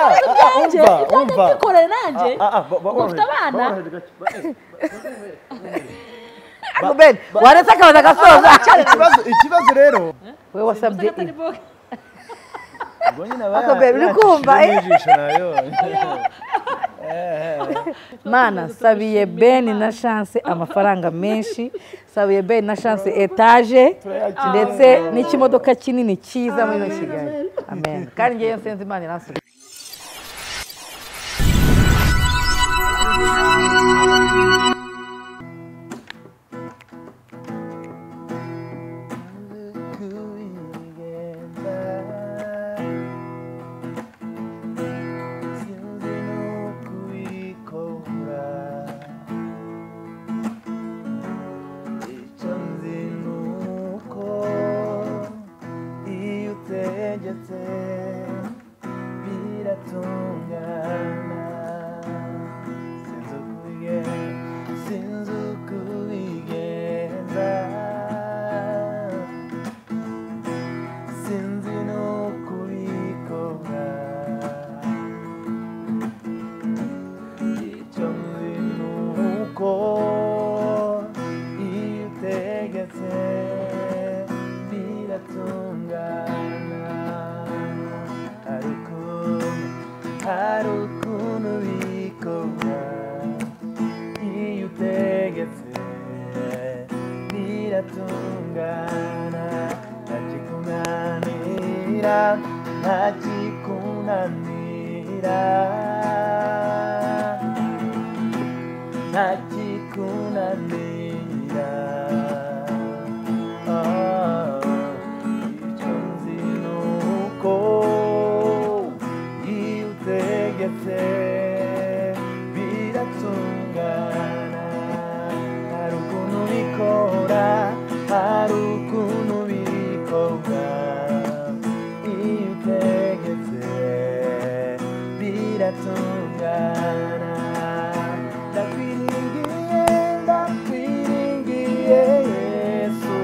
nanjye kandi umva. mbikore nanjye Ah, ah, ba- ba- mufite barohereze- abana barohereze gake. Ba- Ako Ben, waretse akabaza agasoza Cyari ikibazo ikibazo rero we wasabye ibi Sakataribo. ubwo nyine aba Ako ya- Ben, uri yakishije kumva, eh? n'ijisho nayo. mana sabiye ben na chance amafaranga menshi sabiye ben na chance etaje Turayakira. ndetse n'ikimodoka kinini cyiza muri ino kigali amen kandi ngewe nsenze imana iransubiza Sinzi no kubikora icyo nzi ni uko iyo utegetse biratungana sinzi ukubigenza sinzi ukubigenza sinzi no kubikora icyo nzi ni uko iyo utegetse biratungana hari ukuntu hari ukuntu bikorwa iyo utegetse biratungana ntakikunanira ntakikunanira ntakikunanira Ah, icyo nzi ni uko iyo utegetse biratungana hari ukuntu bikora hari ukuntu bikorwa iyo utegetse biratungana ndakwiringiye ndakwiringiye yesu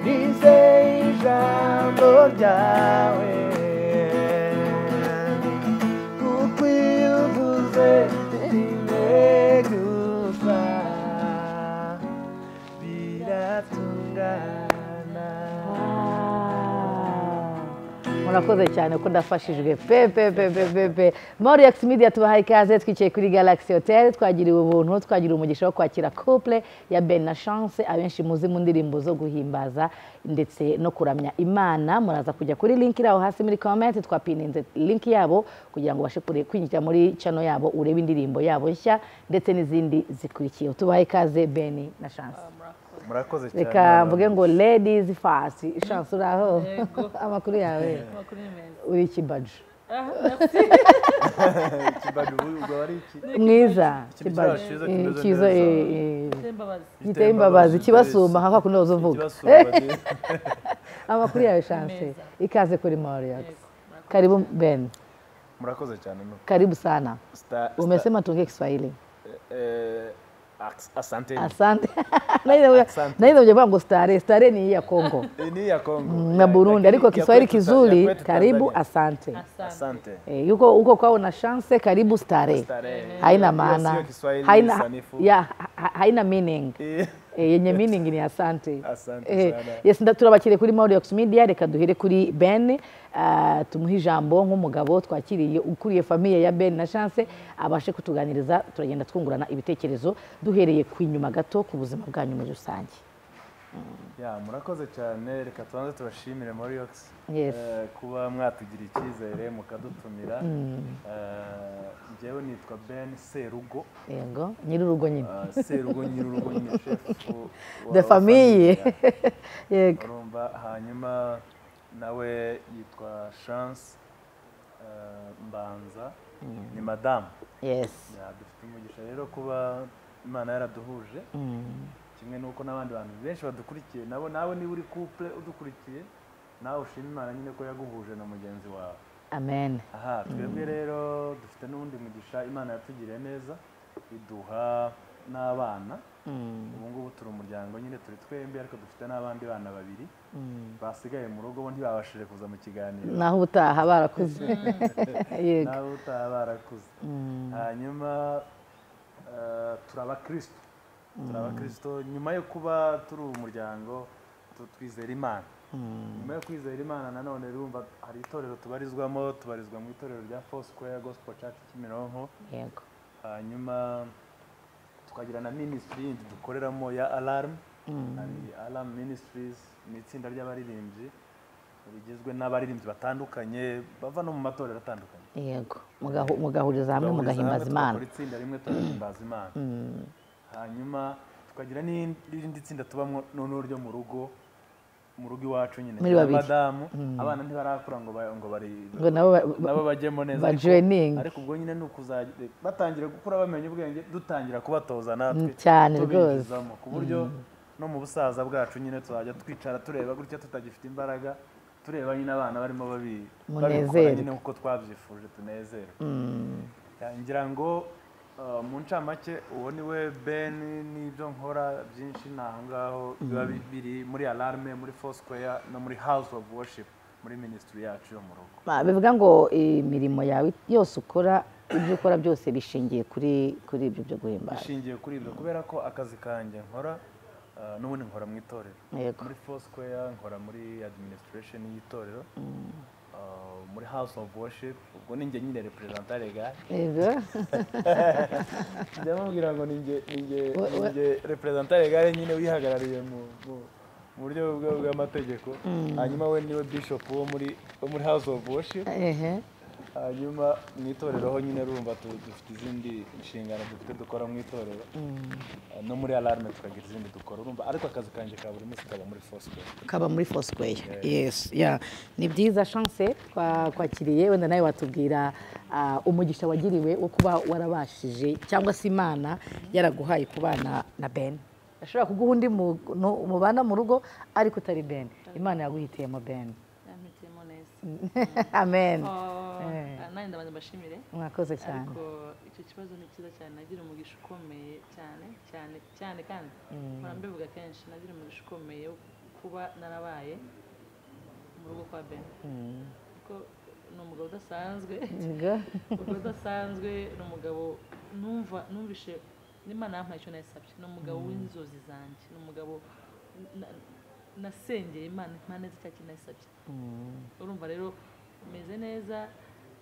nizeye ijambo ryawe kuko iyo uvuze rimwe gusa biratungana murakoze cyane ko ndafashijwe pe pe pe pe pe pe moriyax media tubahaye ikaze twicaye kuri galaxy hotel twagiriwe ubuntu twagiriwe umugisha wo kwakira couple ya ben na chance abenshi muzi mu ndirimbo zo guhimbaza ndetse no kuramya imana muraza kujya kuri link iri aho hasi muri comment twapininze link yabo kugira ngo ubashe kure- kwinjira muri channel yabo urebe indirimbo yabo nshya ndetse n'izindi zikurikiye tubahaye ikaze ben na chance murakoze reka mvuge ngo ladies first chance uraho amakuru yawe Amakuru ni meza. uri ikibaji Ah, merci. ikibado ubu ubwo ari iki mwiza Ikibaju cyiza kimeze neza. Simbabazi. giteye imbabazi kibasumba nka kwakundi wazo uvuga Ikibasumba de- amakuru yawe chance ikaze kuri Moriax karibu Ben murakoze cyane no karibu sana Sta- sta- umesema tuongee Kiswahili eh, as- asante asante Naile- Asante. naile ujavaa ngo stare stare ni hii ya Kongo Eh, ni ya Kongo na Burundi ariko Kiswahili kizuri karibu asante Asante. asante Eh, yuko huko kwao na chance karibu stare Starehe. haina Hiyo sio maana Kiswahili haina sanifu. ya ha- ha- haina meaning Eh, Eh, yenye meaning ni asante Asante Eh, sana. yes nda- turabakiriye kuri Maureox Media reka duhere kuri Ben ah, tumuhe ijambo nk'umugabo twakiriye ukuriye famiye ya Ben na Chance abashe kutuganiriza turagenda twungurana ibitekerezo duhereye ku inyuma gato ku buzima bwanyu muri rusange ya murakoze cyane reka tubanze tubashimire Moriox Yes. eh, kuba mwatugira icyizere mukadutumira Eh, njyewe nitwa Ben Serugo yego nyir'urugo nyine Ah, Serugo nyirurugo nyine shefu wa- the wa famille famille. yego urumva hanyuma nawe yitwa chance eh, mbanza ni madamu yes Ya, dufite umugisha rero kuba imana yaraduhuje kimwe n'uko n'abandi bantu benshi badukurikiye nabo nawe niba uri couple udukurikiye nawe ushima imana nyine ko yaguhuje na mugenzi wawe amen aha twebwe rero dufite n'ubundi mugisha imana yatugiriye neza iduha n'abana ubu ngubu turi umuryango nyine turi twembi ariko dufite n'abandi bana babiri basigaye mu rugo bo ntibabashije kuza mu kiganiro naho ubutaha barakuze yego nawe utaha barakuze hanyuma eh, turi abakristo turi abakristo nyuma yo kuba turi umuryango tu- twizera imana nyuma yo kwizera imana nanone urumva hari itorero tubarizwamo tubarizwa mu itorero rya four square gospel church kimironko yego hanyuma tukagira na minisitiri yindi dukoreramo ya alamu hari alamu minisitirizi ni itsinda ry'abaririmbyi rigizwe n'abaririmbyi batandukanye bava no mu matorero atandukanye yego Mugahu- mugahuriza hamwe Tugahuriza mugahimbaza hamwe, imana tugakora itsinda rimwe tugahimbaza imana hanyuma tukagira n'irindi n'irindi tsinda tubamo noneho ryo mu rugo mu rugo iwacu nyine Muri babiri. abadamu abana ntibarakura ngo ba- ngo bari ngo nabo ba- ba- nabo bajyemo neza ba ariko- joining. ariko ubwo nyine ni ukuzajya batangira gukura bamenya ubwenge dutangira kubatoza natwe Mm, cyane tubinjizamo ku buryo no mu busaza bwacu nyine tuzajya twicara tureba gutya tutagifite imbaraga tureba nyine abana barimo babi babikora Munezerwe. nyine uko twabyifuje tunezerwe Ya, ngira ngo uh, mu ncamake uwo ni we ben n'ibyo nkora byinshi ni aho ngaho biba bi- biri muri alarme muri foursquare no muri house of worship muri minisitiri yacu yo mu rugo Ma, bivuga ngo imirimo yawe yose ukora ibyo ukora byose bishingiye kuri kuri ibyo byo guhimbaza ishingiye kuri ibyo kubera ko akazi kanjye nkora uh, n'ubundi nkora mu itorero yego muri foursquare nkora muri administration y'itorero uh, muri house of worship ubwo ni njye nyine representa legal yego njya mubwira ngo ni njye ni njye We- ni we- njye representa legal nyine wihagarariye mu mu- mu buryo bwa- bw'amategeko hanyuma we niwe bishop wo muri wo muri house of worship ehe hanyuma mu itorero ho nyine rumva tu- dufite izindi nshingano dufite dukora mu itorero no muri alarme tukagira izindi dukora urumva ariko akazi kanjye ka buri munsi kaba muri fosiperi ukaba muri foursquare yes yeah. ni byiza chance twa- twakiriye wenda nawe watubwira ah, umugisha wagiriwe wo kuba warabashije cyangwa se imana yaraguhaye kubana na ben ashobora kuguha undi muntu mubana mu rugo ariko utari ben imana yaguhitiyemo ben yampitiyemo neza amen Eh. Ah, nanjye ndabanza mbashimire mwakoze cyane ariko icyo kibazo ni cyiza cyane nagira umugisha ukomeye cyane cyane cyane kandi mpora mbivuga kenshi nagira umugisha ukomeye wo kuba narabaye mu rugo kwa ben kuko ni umugabo udasanzwe Yego. umugabo udasanzwe ni umugabo numva numvishe n'imana yampaye icyo nayisabye ni umugabo w'inzozi zanjye ni umugabo na- nasengeye imana imana neza cya kintu nayisabye urumva rero umeze neza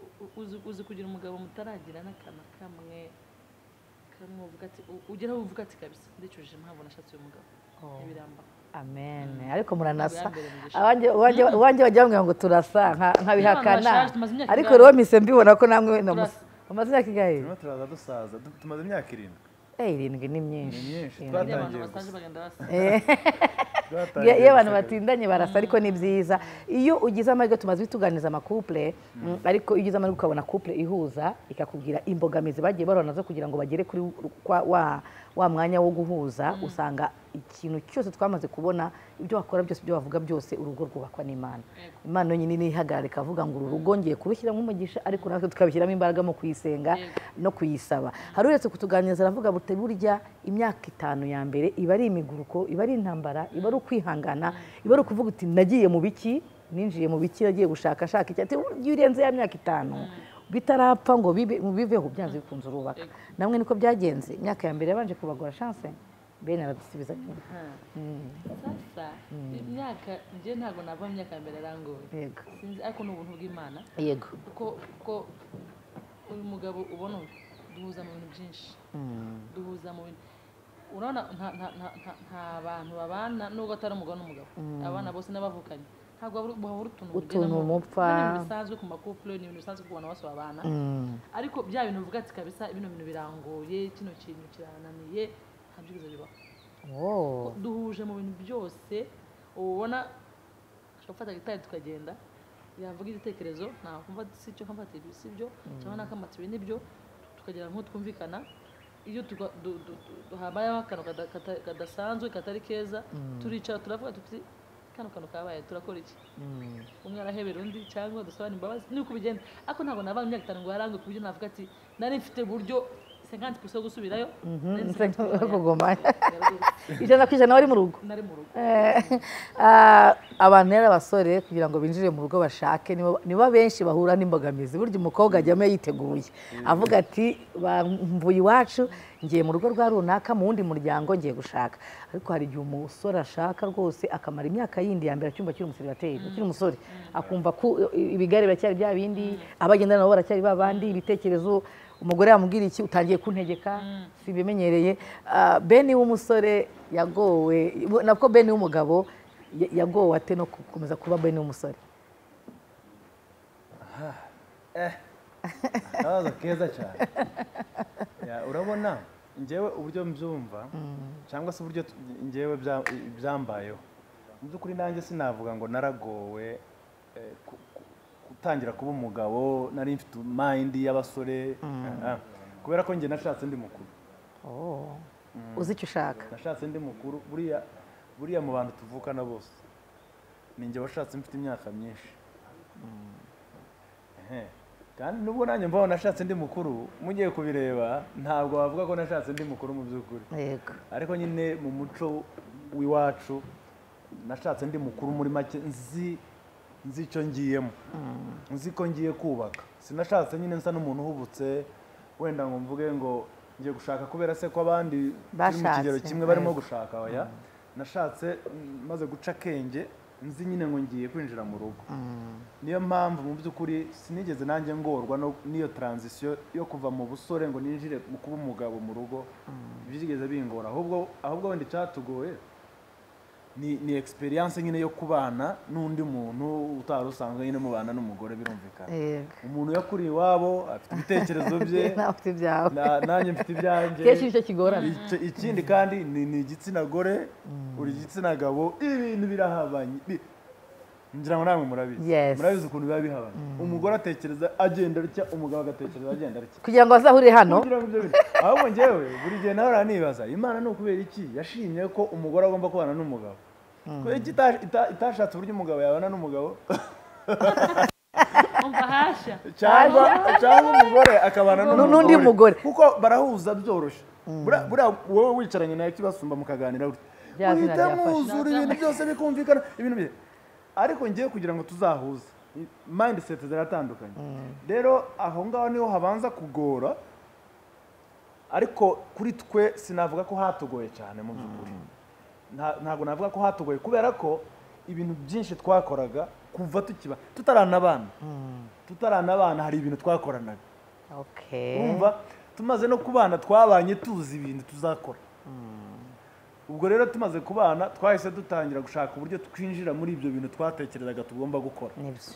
u- u- uzi- uzi kugira umugabo mutaragira n'akana kamwe kamwe uvuga ati u- ugeraho uvuga ati kabisa ndicujije mpamvu nashatse uyu mugabo ntibiramba amen ariko muranasa Ubwa mbere mugisha. Abanjye- uwanjye uwanjye bajya bamwe ngo turasa nka- nkabihakana bashaje, tumaze imyaka ariko ingahe? rero mpise mbibona ko namwe na Turasa. amaze imyaka ingahe turimo turaza dusaza du- tumaze imyaka irindwi Eh, irindwi ni myinshi ni myinshi iyo abantu twatangiye basanze bagenda basa gusa Iyo- iyo abantu batindanye barasa ariko ni byiza iyo ugize amahirwe tumaze bituganiriza amakupule mm, ariko iyo ugize amahirwe ukabona couple ihuza ikakubwira imbogamizi bagiye barona zo kugira ngo bagere kuri kwa- wa, wa mwanya wo guhuza usanga ikintu cyose twamaze kubona ibyo wakora byose ibyo wavuga byose urugo rwubakwa n'imana imana yonyine niyo ihagarara ikavuga ngo uru rugo ngiye kurushyiramo umugisha ariko natwe tukabishyiramo imbaraga mu kuyisenga no kuyisaba hari uretse kutuganiriza aravuga buti burya imyaka itanu ya mbere iba ari imiguruko iba ari intambara iba ari ukwihangana iba ari ukuvuga uti nagiye mu biki ninjiye mu biki nagiye gushaka shaka iki ati "Burya iyo urenze ya myaka itanu bitarapfa ngo bibe- biveho byanze bikunze urubaka namwe niko byagenze imyaka ya mbere yabanje kubagora chance bene aradusubiza nyuma sasa imyaka njye ntabwo nava mu myaka ya mbere arangoye yego sinzi ariko ni ubuntu bw'imana yego kuko kuko uyu mugabo ubona uyu duhuza mu bintu byinshi duhuza mu bintu urabona nta nta nta nta nta bantu babana nubwo atari umugabo n'umugabo abana bose n'abavukanye ntabwo wabura- wabura utuntu Utuntu ugenamo. mupfa. Ni ibintu bisanzwe ku makupule ni ibintu bisanzwe ku bantu bose babana ariko bya bintu uvuga ati kabisa bino bintu birangoye kino kintu kirananiye ntabyo byiza bibaho oh. duhuje mu bintu byose uba ubona ashobora gufata gitari tukagenda yavuga igitekerezo nakumva si icyo nkamfata ibi si ibyo cyangwa nakamata ibi nibyo tukagera nko twumvikana iyo tuga- du- du- du- habayeho akantu kada- kata- kadasanzwe katari keza turicara turavuga tuti kano kantu kabaye turakora iki umwe arahebera undi cyangwa dusabana imbabazi niko bigenda ariko ntabwo nabana imyaka itanu ngo yarange ku buryo navuga ati nari mfite uburyo senkanti pusi yo gusubirayo yo kuguma ijana ku ijana bari mu rugo nari mu rugo abantu rero abasore kugira ngo binjire mu rugo bashake nibo benshi bahura n'imbogamizi burya umukobwa ajyamo yiteguye avuga ati mvuye iwacu ngiye mu rugo rwa runaka mu wundi muryango ngiye gushaka ariko hari igihe umusore ashaka rwose akamara imyaka yindi ya mbere acyumva akiri umuseribateri akiri umusore akumva ko ibigare biracyari bya bindi abagenda nabo baracyari ba bandi ibitekerezo umugore yamubwira iki utangiye kuntegeka sibimenyereye beni w'umusore yagowe nabwo beni w'umugabo yagowe ate no gukomeza kuba beni w'umusore akabazo keza cyane urabona ngewe uburyo mbyumva cyangwa se uburyo ngewe byambayeho mu by'ukuri nanjye sinavuga ngo naragowe gutangira kuba umugabo nari mfite mayindi y'abasore kubera ko njye nashatse undi mukuru uzi icyo ushaka nashatse undi mukuru buriya mu bantu tuvukana bose ni njye washatse mfite imyaka myinshi kandi nubwo nanjye mbaho nashatse undi mukuru mugiye kubireba ntabwo wavuga ko nashatse undi mukuru mu by'ukuri ariko nyine mu muco w'iwacu nashatse undi mukuru muri make nzi nzi icyo ngiyemo nzi ko ngiye kubaka sinashatse nyine nsa n'umuntu uhubutse wenda ngo mvuge ngo ngiye gushaka kubera se ko abandi bari mu kigero kimwe barimo gushaka oya nashatse maze guca akenge nzi nyine ngo ngiye kwinjira mu rugo niyo mpamvu mu by'ukuri sinigeze nanjye ngorwa n'iyo taranzisiyo yo kuva mu busore ngo ninjire mu kuba umugabo mu rugo byigeze bingora ahubwo ahubwo wenda icyatugoye ni egisperiyanse nyine yo kubana n'undi muntu utari usanzwe nyine mubana n'umugore birumvikana umuntu yakuriye iwabo afite ibitekerezo bye nanjye mfite ibyanjye kenshi nicyo kigorana ikindi kandi ni igitsina gore buri gitsina gabo ibintu birahabanye ngira ngo namwe murabizi murabizi ukuntu biba bihabanye umugore atekereza agenda atya umugabo agatekereza agenda atya kugira ngo bazahurire hano ahubwo ngewe buri gihe nawe uranibaza imana ni ukubera iki yashimye ko umugore agomba kubana n'umugabo kubera iki itashatse uburyo umugabo yabana n'umugabo cyangwa umugore akabana n'undi mugore kuko barahuza byoroshye wowe wicaranye nawe kibasumba mukaganira uhita mwuzura ibintu byose bikumvikana ibintu bye ariko ngewe kugira ngo tuzahuze mayindiseti ziratandukanye rero aho ngaho niho habanza kugora ariko kuri twe sinavuga ko hatugoye cyane mu by'ukuri ntabwo navuga ko hatugoye kubera ko ibintu byinshi twakoraga kuva tukiba tutarana abana tutarana abana hari ibintu twakoranaga tumaze no kubana twabanye tuzi ibintu tuzakora ubwo rero tumaze kubana twahise dutangira gushaka uburyo twinjira muri ibyo bintu twatekerezaga tugomba gukora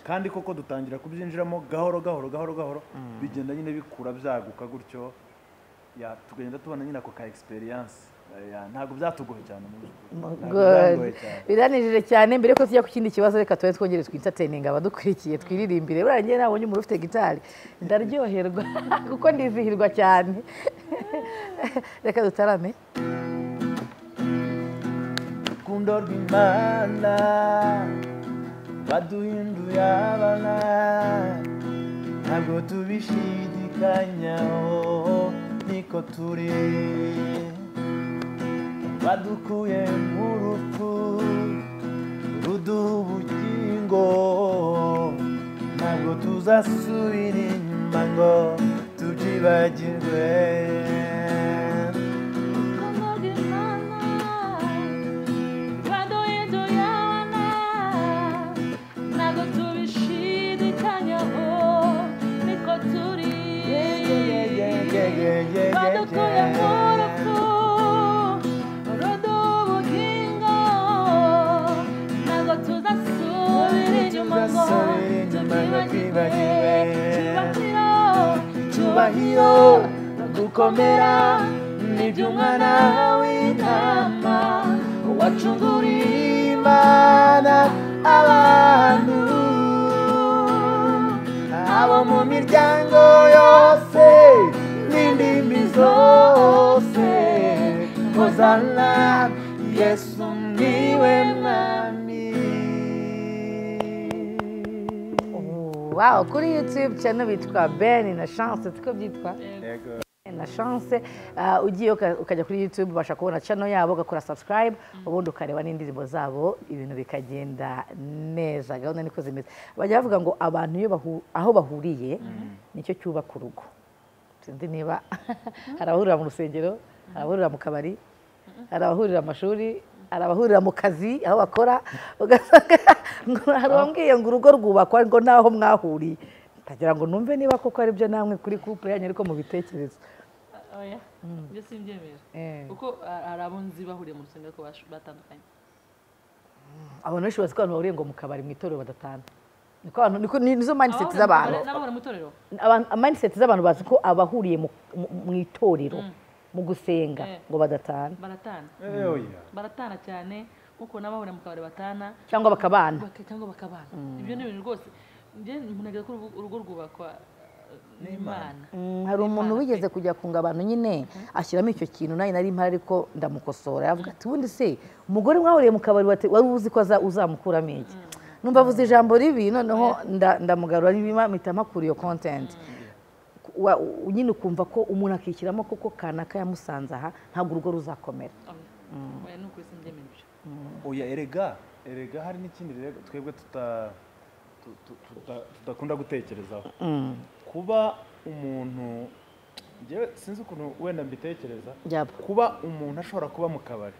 kandi koko dutangira kubyinjiramo gahoro gahoro gahoro gahoro bigenda nyine bikura byaguka gutyo tugenda tubona nyine ako ka egisperiyanse ntabwo byatugoye cyane biranijije cyane mbere ko tujya ku kindi kibazo reka tube twongere twitateninga abadukurikiye twiririmbire buriya njyewe nabonye umuntu ufite gitari ndaryoherwa kuko ndizihirwa cyane reka dutarame urukundo rw'imana baduhinduye abana ntabwo tubishidikanyaho niko turi badukuye mu rupfu ruduha ubugingo ntabwo tuzasubira inyuma ngo tubyibagirwe cyubahiro gukomera n'iby'umwana w'intama wacunguriye imana abantu abo mu miryango yose n'indimi zose hozana yesu niwe mwami wawo kuri yutube cano bitwa beni na shanse tuko byitwa na chance uh, ugiye uka- ukajya kuri youtube ubasha kubona channel yabo ugakora subscribe ubundi ukareba n'indirimbo zabo ibintu bikagenda neza gahunda niko zimeze bajya bavuga ngo abantu iyo bahu, aho bahuriye nicyo cyubaka urugo sinzi niba hari abahurira mu rusengero hari abahurira mu kabari hari abahurira mu mashuri hari abahurira mu kazi aho bakora ugasanga ngo hari uwambwiye ngo urugo rwubakwa ngo naho mwahuriye ndagira ngo numve niba koko ari byo namwe kuri couple yanyu ariko mubitekereza oya ibyo simbyemera Eh. kuko ah, hari abo nzi bahuriye mu rusengero ko bash- batandukanye abantu benshi bazi ko abantu bahuriye ngo mu kabari mu itorero badatana niko abantu niko ni- nizo mindset Abahuriye mu kabari z'abantu n'abahuriye mu itorero abantu mindset z'abantu bazi ko abahuriye mu- mu mu itorero mu gusenga Eh. ngo badatana baratana Eh, oya. baratana cyane nk'uko n'abahuriye mu kabari batana cyangwa bakabana baka- cyangwa bakabana ibyo ni ibintu rwose njye ntunagera ko urugo- urugo rwubakwa eh, n'imana Mm, hari umuntu Imana wigeze kujya ku ngabano nyine ashyiramo icyo kintu nawe nari mpari ariko ndamukosora yavuga ati ubundi se umugore mwahuriye mu kabari wate- wari uzi ko aza- uzamukuramo iki numva avuze ijambo ribi noneho nda- ndamugarura niba mpita mpakura iyo content Wa- u- nyine ukumva ko umuntu akishyiramo koko kanaka yamusanze aha ntabwo urugo ruzakomera Oya. Oya, ni ukuri simbyemera ibyo oya erega erega hari n'ikindi rero twebwe tuta- tu- tu- tuta- tudakunda gutekerezaho kuba umuntu njyewe sinzi ukuntu wenda mbitekereza Yaba. kuba umuntu ashobora kuba mu kabari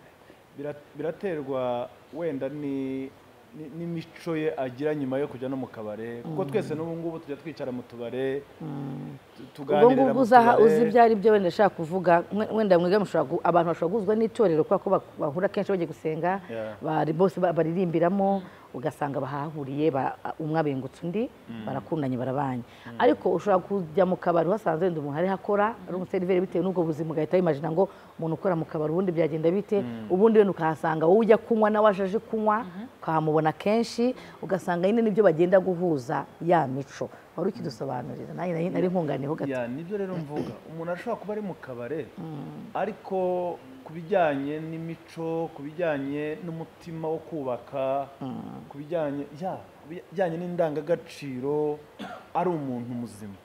bira- biraterwa wenda ni ni- n'imico ye agira nyuma yo kujya no mu kabare kuko twese n'ubu ngubu tujya twicara mu tubare tu- ubwo tuganirira ngubwo mu uzaha tubare. uzi ibyo ari byo wenda ashaka kuvuga mwe- wenda mwiga mushobora gu- abantu bashobora guhuzwa n'itorero kubera ko bak- bahura kenshi bagiye gusenga Yeah. bari bose ba- baririmbiramo ugasanga bahahuriye ba- umwe abengutse undi barakundanye barabanye ariko ushobora kujya mu kabari uhasanze wenda umuntu ariho akora ari umuseriveri bitewe n'ubwo buzima ugahita wimajina ngo umuntu ukora mu kabari ubundi byagenda bite ubundi wenda ukahasanga wowe ujya kunywa nawe aje aje kunywa ukahamubona kenshi ugasanga nyine nibyo bagenda guhuza ya mico wari ukidusobanurira nanjye nari- nari nkunganiyeho gato ya nibyo rero mvuga umuntu ashobora kuba ari mu kabare ariko ku bijyanye n'imico ku bijyanye n'umutima wo kubaka ku bijyanye ya ku bijyanye n'indangagaciro ari umuntu muzima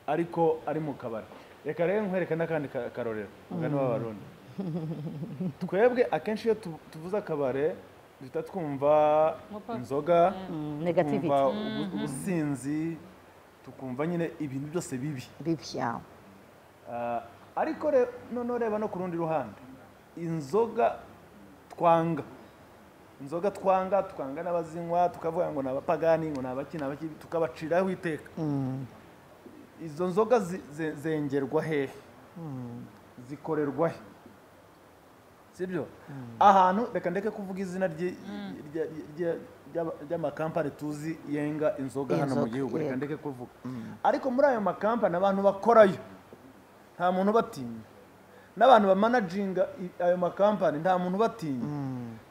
ariko ari mu kabari reka rero nkwereke n'akandi ka- karorero mugani w'abarundi twebwe akenshi iyo tu- tuvuze akabare duhita twumva Nkopa. inzoga Mm, negativity tukumva ubu- ubusinzi tukumva nyine ibintu byose bibi bibi yawe Ah, ariko re- noneho reba no ku rundi ruhande inzoga twanga inzoga twanga tukanga n'abazinywa tukavuga ngo ni abapagani ngo ni abaki ni abaki tukabaciraho iteka izo nzoga zi- ze- zengerwa hehe zikorerwa he sibyo ahantu reka ndeke kuvuga izina ry'i- rya- rya- rya- ry'amakampani tuzi yenga inzoga hano mu Inzoga, gihugu reka yego. ndeke kuvuga ariko muri ayo makampani abantu bakorayo nta muntu ubatinya n'abantu bamanaginga i- ayo makampani nta muntu ubatinya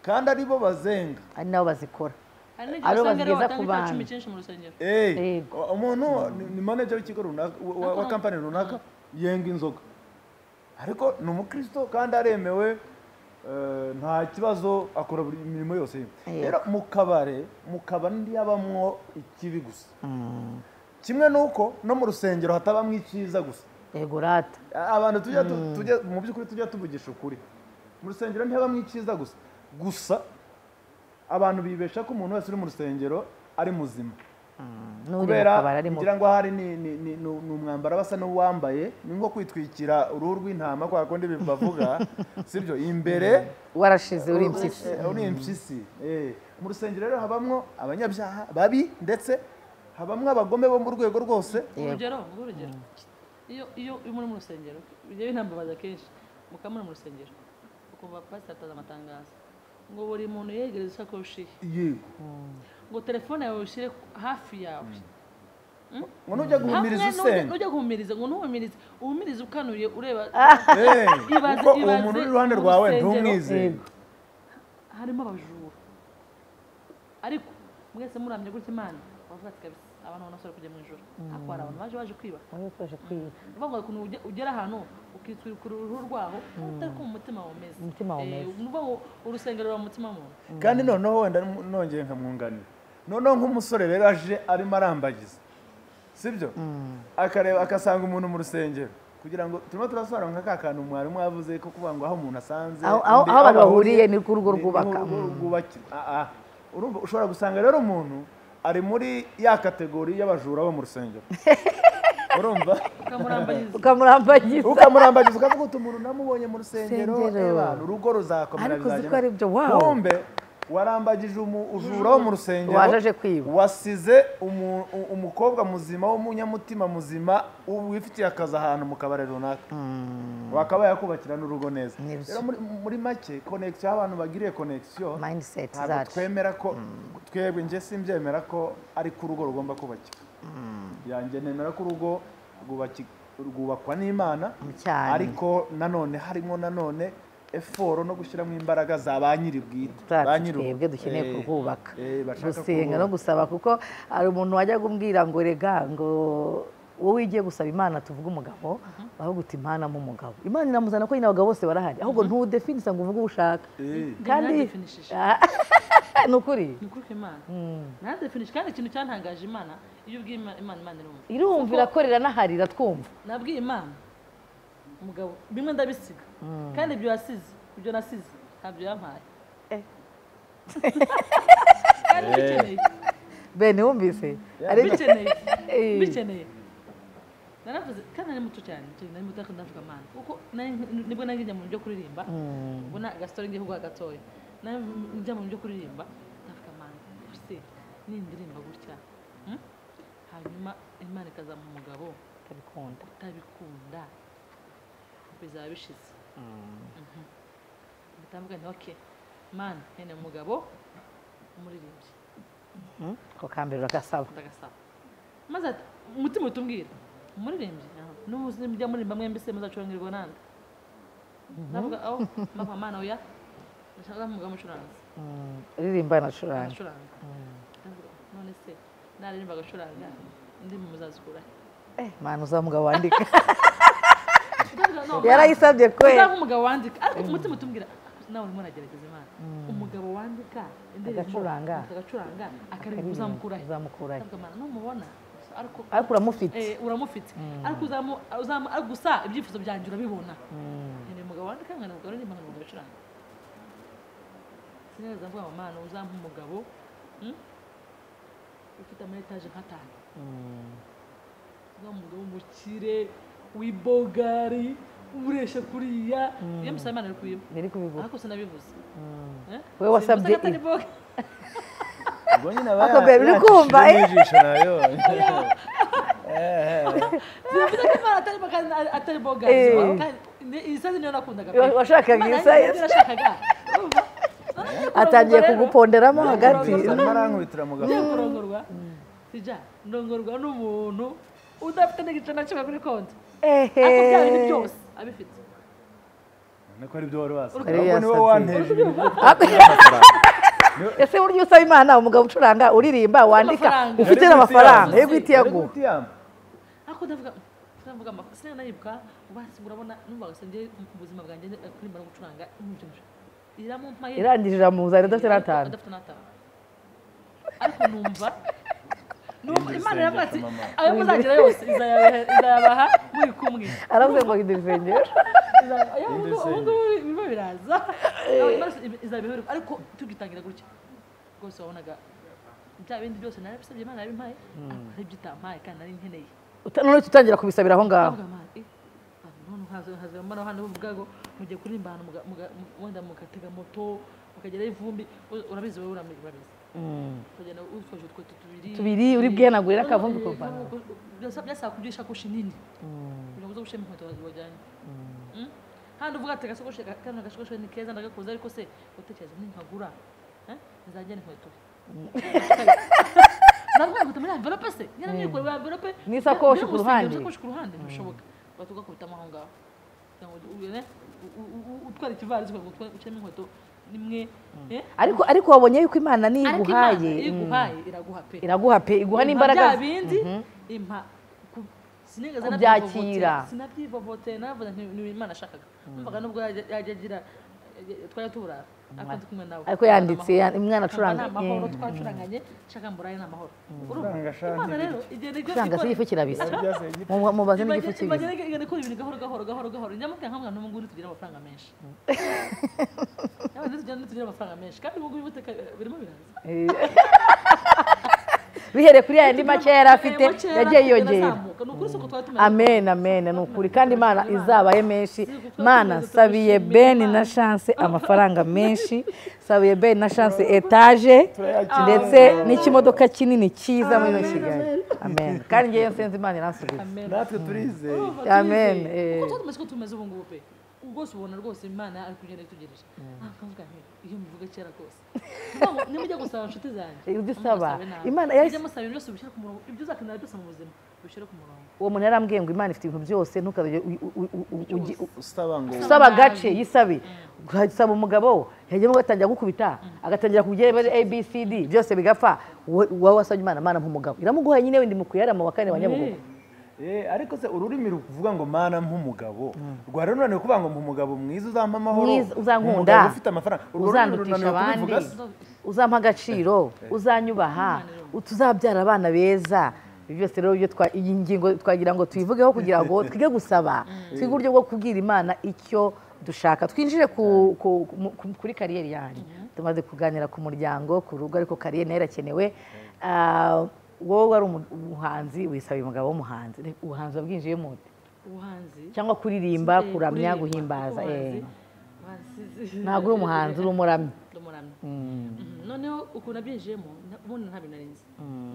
kandi ari bo bazenga ari nabo bazikora hari n'igihe Aribo usanga aribo batanga bazigeza ku icya bantu. cumi cyinshi mu rusengero Eh, Yego. umuntu ni- ni manager w'ikigo runaka wa- wa wa kampani runaka yenga inzoga ariko ni umukristo kandi aremewe eh, nta kibazo akora buri mirimo yose Yego. rero mu kabare mu kabari ntiyabamwo ikibi gusa kimwe n'uko no mu rusengero hatabamwo icyiza gusa yego rata abantu tujya tu- tujya mu by'ukuri tujya tuvugisha ukuri mu rusengero ntibamwe icyiza gusa gusa abantu bibesha ko umuntu wese uri mu rusengero ari muzima n'uri mu kubera kabari arimo kugira ngo ahari ni ni- ni- ni ni umwambaro aba asa n'uwambaye ni nko kwitwikira uruhu rw'intama kwa kundi bavuga sibyo imbere warashize uri impyisi Eh, uri impyisi eh. mu rusengero rero habamwo abanyabyaha babi ndetse habamwo abagome bo mu rwego rwose urugero nguhe urugero iyo iyo iyo muri mu rusengero bijya binambabaza kenshi mukaba muri mu rusengero ukumva pasiteri ataza amatangazo ngo buri muntu yegereze isakoshi ye yego ngo telefone yawe ushyire hafi yawe ngo nujya hamwe guhumiriza n'ujya- usenga n'ujya guhumiriza ngo ntuhumirize uhumirize ukanuye ureba Eh, Ibaze- kuko uwo ibaze muntu uri iruhande rwawe urusengero. ntumwizere harimo abajura ariko mwese muramye gutya imana bavuga ati kabisa abantu banasore kujya mu ijoro ariko hari abantu baje baje kwiba uvuga ukuntu ujya- ugera hano ukitwikura uruhu rwaho utari ko mu mutima wumeze Umutima wumeze. uvuga ngo urusengero ruba mu mutima w'umuntu kandi noneho wenda mu- nongeye nkamwunganira noneho nk'umusore rero aje arimo arambagiza sibyo akareba agasanga umuntu mu rusengero kugira ngo turimo turasobanura nka ka kantu mwarimu yavuze ko kuvuga ngo aho umuntu asanze Aho- aho- inde- aho abantu bahuriye bahuriye, ni ku rugo ni- ni rwubaka. ku rugo rwubakirwa. Ah, ah. Urumva ushobora gusanga rero umuntu ari muri ya kategori y'abajura bo mu rusengero urumva ukamurambariza ukamurambagiza ukamurambagiza ukavuga uti umuntu namubonye mu rusengero Rusengero. eh bana, urugo ruzakomera Ariko uzi bizagera." ko ari byo, wow. wumve warambagije umu- ujura wo mu rusengero Waje aje kwiba. wasize umu- u- umukobwa muzima w'umunyamutima muzima wifitiye akazi ahantu mu kabari runaka wakaba yakubakira n'urugo neza Ni byo. rero muri, muri make connection aho abantu bagiriye connection mindset ntabwo zacu twemera ko twebwe njye simbyemera ko ari ko urugo rugomba kubakika yanjye nemera ko urugo rwubaki- rwubakwa n'imana cyane. ariko nanone harimo nanone eforo no gushyiramo imbaraga za ba nyiri bwite ba zacu nyiri- twebwe dukeneye eh, kurwubaka eh, bashaka gusenga kurwubaka. no gusaba kuko hari umuntu wajyaga umbwira ngo rega ngo wowe ugiye gusaba imana tuvuge umugabo ahubwo uti imana mu mugabo imana iramuzana ko nyine abagabo bose barahari ahubwo ntudefinisa ngo uvuge uwo ushaka Eh, kandi ntidefinishije. ni ukuri ni ukuri ku imana ntadefinishe kandi ikintu cyantangaje imana iyo ubwiye Imana Imana- imana irumva irumva irakorera n'aharira twumva nabwiye imana umugabo bimwe ndabisiga kandi ibyo wasize ibyo nasize ntabyo yampaye kandi bikeneye bene wumvise ari bikeneye Eh. bikeneye naravuze kandi nari muto cyane cyane nari muto ndavuga amana kuko nari- nibwo nari njya mu byo kuririmba ubona agasitore ngiye kuguha gatoya nari njya mu byo kuririmba ndavuga amana se nindirimba gutya hmm? hanyuma imana ikazampa umugabo ikabikunda utabikunda bizaba bishize bitambuka nti oke mana hene umugabo umuririmbyi ko kambere uragasaba ndagasaba maze ati- umutima uhita umbwira umuririmbyi n'umujya murimba mwembi se muzacurangirirwa nande ndavuga aho mama mana oya ndashaka umugabo umucuranzi uririmba anacuranga aracuranga Ndavuga, none se naririmba agacuranga ndi muzazikurahe imana uza mugabo wandika Ndavuga, no, Mana. yarayisabye kwe uzaba umugabo wandika ariko umutima utubwira nawe urimo uragerageza imana umugabo wandika indirimbo, Agacuranga. agacuranga akaririmba uzamukurahe uzamukurahe Ndavuga, Mana, numubona ariko ariko uramufite eh, uramufite ariko uzamu- uzamu- ariko gusa ibyifuzo byanjye urabibona nkeneye umugabo wandika nkeneye umugabo uririmba nkeneye umugabo ucuranga sinigeze mvuga ngo mana uzampa umugabo mm, ufite ama etaje nk'atanu uzampa umugabo w'umukire w'ibogari uresha kuriya iyo musaba imana ari kubiba niri kubiguha ariko sinabivuze Eh? Wowe wasabye Simvuze ko atari ibi. boga. ubwo nyine aba Ako babe, uri kumva, eh? yacishije n'ijisho nayo Eh, eh. Simvuze ko imana atari boga atari boga Eh. isazi niyo nakundaga pe. Wa- washakaga Imana iyi size? yanjye nashakaga. Urumva? None iyo atangiye kurongorwa rero, kuguponderamo hagati Kurongorwa. arimo arankubitira mugabo ngiye kurongorwa sija ndongorwa n'umuntu udafite n'igice na kimwe kuri konti ehe ariko byaba bindi byose abifite ni ko ari byo wari wasabye Yari ahubwo niwe yasabye. wanteje ese burya usaba imana umugabo ucuranga uririmba wandika amafaranga. ufite Yari n'amafaranga Witiyama. yo guhita iyaguha Yari Witiyama. ariko ndavuga ndavuga amakuru sinanayibuka ubansi urabona numvaga sinjye mu buzima bwanjye eh, kuririmba no gucuranga nk'ibyo iramumpaye irangije iramuzanira adafite n'atanu adafite n'atanu ariko numva numva imana iravuga ati isengesho, mama. ayo muzagira yose izayaba- izayabaha muri kumwe aravuze ngo hindura irusengero Irindi ubungubu birimo biraza Imana izabiheruka ariko tugitangira gutya rwose wabonaga bya bindi byose narabisabye imana yabimpaye ariko hari ibyo itampaye kandi nari nkeneye Uta- none tutangira kubisabira aho ngaho avuga amana eh none haza haza mbona hano uvuga ngo mugiye kuririmba ahantu muga- muga- mu- wenda mugatega moto mukagerayo ivumbi u- urabizi wowe urami- urabizi ukagenda utwaje utweto tubiri Tubiri, uri bwihanagurire Eh, akavumbi eh, ukavana. akavumbi uko- byasa- byasaba kugira isakoshi nini kugira ngo uze gushema inkweto wazi wajyanye Mm? handi uvuga ati agasakoshi ka- kano gasakoshi ni keza ndagakuze ariko se utekereza ninkagura eh, nzajyana inkweto navuga ngo muri envelope se nyine mwikure muri envelope N'isakoshi byo- byo mu ku rusengero, ruhande. n'isakoshi ku ruhande ntibishoboka bahita ugakubitamo aho ngaho kugira ngo ubone u- u- u- utwara ikivarisi kugira ngo utware- ucemo inkweto nimwe eh? ariko ariko wabonye yuko imana niyo ariko imana iguhaye iyo mm, iguhaye iraguha pe iraguha pe iguha n'imbaraga bya bindi impa ku- sinigeze Kubyakira. nabyivovotera sinabyivovotera navuga nti ni imana ashakaga numvaga nubwo yajya yajya agira twari tuburara ariko ndi kumwe nawe ariko yanditse ya- umwana acuranga nta mahoro twacuranganye nshaka mburaye nta mahoro urumva Acuranga shanje imana rero igenda acuranga si igifu kirabisa byaze igifu Mu- mubaze n'igifu Imagine- kibisa imagine igenda ikora ibintu gahoro gahoro gahoro gahoro nyamubwira nkamwana n'ubu ngubu ntitugire amafaranga menshi Nyamara ntitugire ntitugire amafaranga menshi kandi ubu ngubu ubutaka eh, birimo biraza bihereye kuri yayandi make yari afite Ayo makera yagiye agenda yiyongera azamuka. ni ukuri si uko twari tumeze amen amen ni ukuri kandi imana izabaye menshi mana sabiye beni na chance amafaranga menshi sabiye beni na chance etaje ndetse n'ikimodoka kinini cyiza muri ino kigali amen kandi ngewe nsenze imana iransubiza amen natwe turizeye Urumva Amen, turizeye. eh. Kuko twari tumeze uko tumeze ubu ngubu pe Ubu rwose ubona rwose imana ari kugenda itugejeje Ah, nkavuga nti iyo muvuga kera rwose Kuvuga ngo, nimujya gusaba inshuti zanjye Eh, ujye usaba. Musabe nabi. Imana yahise- Mujye musaba ibintu byose mubishyire ku murongo ibyo uzakenera byose mu buzima ubishyire ku murongo uwo muntu yarambwiye ngo imana ifite ibintu byose ntukazajye usaba ngo usaba agace yisabe ugasaba umugabo yajyamo agatangira gukubita agatangira kubyeba abcd byose bigapfa wowe wowe wasabye imana imana nk'umugabo iramuguha nyine wenda mukuyarama wa kane wa nyabugogo Eh, ariko se ururimi ruvuga ngo mana nk'umugabo rwari runaniwe kuvuga ngo umugabo mwiza uzampa amahoro Mwiza, uzankunda. umugabo ufite amafaranga urwo rurimi uzandutisha runaniwe abandi kubivuga se. uzampa agaciro uzanyubaha tuzabyara abana beza Ibi byose rero byo twa- iyi ngingo twagira ngo tuyivugeho kugira ngo twige gusaba twige uburyo bwo kubwira imana icyo dushaka twinjire ku- ku- mu- ku- kuri kariyeri yanjye tumaze kuganira ku muryango ku rugo ariko kariyeri nayo irakenewe Ah, wowe wari umu- umuhanzi wisabiye umugabo w'umuhanzi ubuhanzi wabwinjiyemo ute? ubuhanzi cyangwa kuririmba Eh, kuramya kuririmba, guhimbaza kuko eh. ubuhanzi- ubuhanzi- ntabwo uri umuhanzi uri umuramyi Ndi umuramyi. Mhm. noneho ukuntu nabyinjiyemo na- ubundi nta bintu narinzi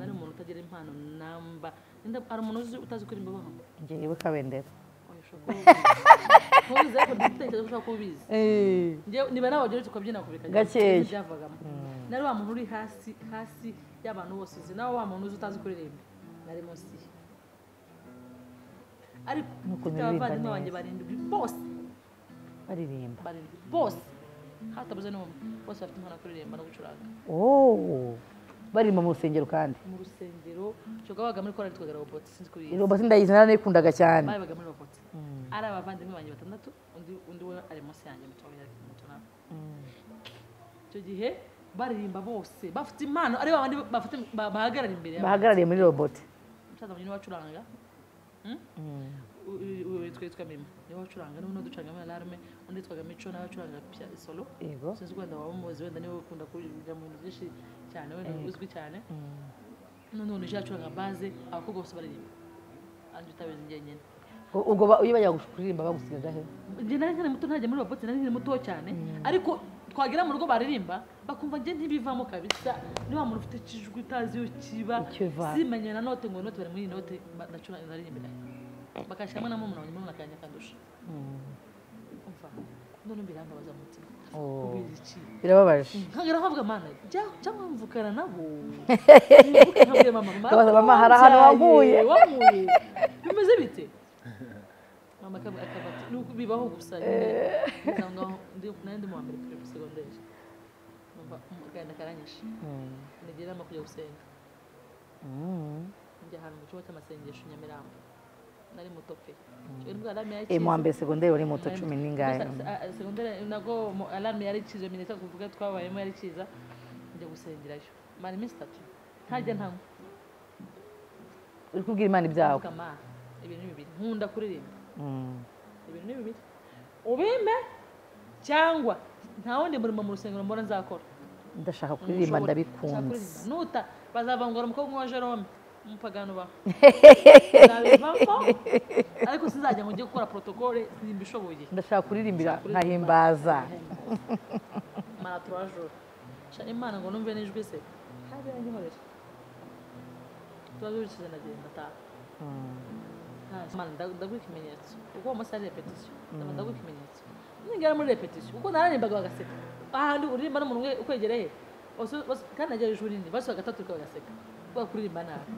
nari umuntu utagira impano namba Nda- hari umuntu uzi utazi kuririmba baho ngewe kabendera ntubizi ariko ndatekereza ko ushobora kuba ubizi Njyewe- niba nawe wageretse ukabyina kubikajya Gakeya. byavagamo nari wa muntu uri hasi hasi y'abantu bose uzi nawe wa muntu uzi utazi kuririmba nari munsi ye ariko mfite Nuko uririmba abavandimwe neza. banjye barindwi bose baririmba barindwi bose hatabuze n'umwe bose bafite impano yo kuririmba no gucuranga Oh, baririmba mu rusengero kandi mu rusengero shogabaga muri korali twagara roboti sinzi kuri iyi roboti ndayizi narayikundaga cyane babaga muri roboti ari abavandimwe banjye batandatu undi undi we ari munsi yanjye muto muto nawe icyo gihe baririmba bose bafite impano ari babandi bafite ba- bahagarara imbere y'abantu. bahagarariye muri roboti umusaza wanjye niwe wacuranga hmm? U- u- u- witwa yitwa mima niwe wacuranga n'ubu n'uducuranga muri alarme undi yitwaga mico nawe wacuranga pia- solo yego sinzi wenda waba umuzi wenda niwe ukunda kujya mu bintu byinshi cyane wenda uzwi cyane n'undi muntu uje yacuranga baze abakobwa bose baririmba anjye utabizi njyenyine U- ubwo ba- iyo bajyaga kuririmba bagusigaga he njye nari nkiri muto ntajya muri robote nari nkiri muto cyane ariko twagera mu rugo baririmba bakumva njye ntibivamo kabisa ni wa muntu ufite ikijwi utazi iyo kiba Icyo va. simanye na note ngo note bari muri iyi note ba- nacura naririmbira bakashyiramo na murumuna wanjye murumuna kanjye akandusha umva none birambabaza mu mutima Oh. kubera iki birababaje nkagera nkavuga mana jya- cyangwa mvukana nabo Mvuke nkabwire mama Ukabaza, "Mama, hari ahantu waguye." wamuye bimeze bite mama akab- akaba ati "Ni uko bibaho gusa nyine usanga aho ndi- nari ndi mu wa mbere kuri segonderi numva umuganda karanyishe nigira inama yo kujya gusenga njya ahantu mu cyumba cy'amasengesho i nyamirambo nari muto pe Iyo ndwara Eh, mu wa yarakize. mbere segonderi wari muto cumi n'ingahe Gusa, ah, segonderi nabwo mu- alarme yari ikiza minota tuvuga twabayemo yari ikiza njya gusengerayo mara iminsi itatu ntajya ntanywa uri kubwira imana ibyawe mvuga ma ibintu ni bibiri nkunda kuririmba Mm. ibintu ni bibiri ubimpe cyangwa nta wundi murimo mu rusengero mbona nzakora ndashaka kuririmba Nshobora- nshaka ndabikunze kuririmba. nuta bazavangura umukobwa wa jerome umupagano bawe nzabivamo ariko sinzajya ngo njye gukora protokole nimba ishoboye ndashaka kuririmbira nkahimbaza mara trois jours Sha imana ngo numve n'ijwi se haje yanyohorera trois jours ishize ndagenda taha Nta- Mana, nda- ndaguha ikimenyetso kuko uwo munsi ari repetition Ndaba ndaguha ikimenyetso ningera muri repetition kuko nararimbaga bagaseka ahandi uririmba n'umuntu umwe ukwegereye Bose- bose- kandi nagera ijuru rinini basuye gatatu ariko bagaseka kubera kuririmba nabi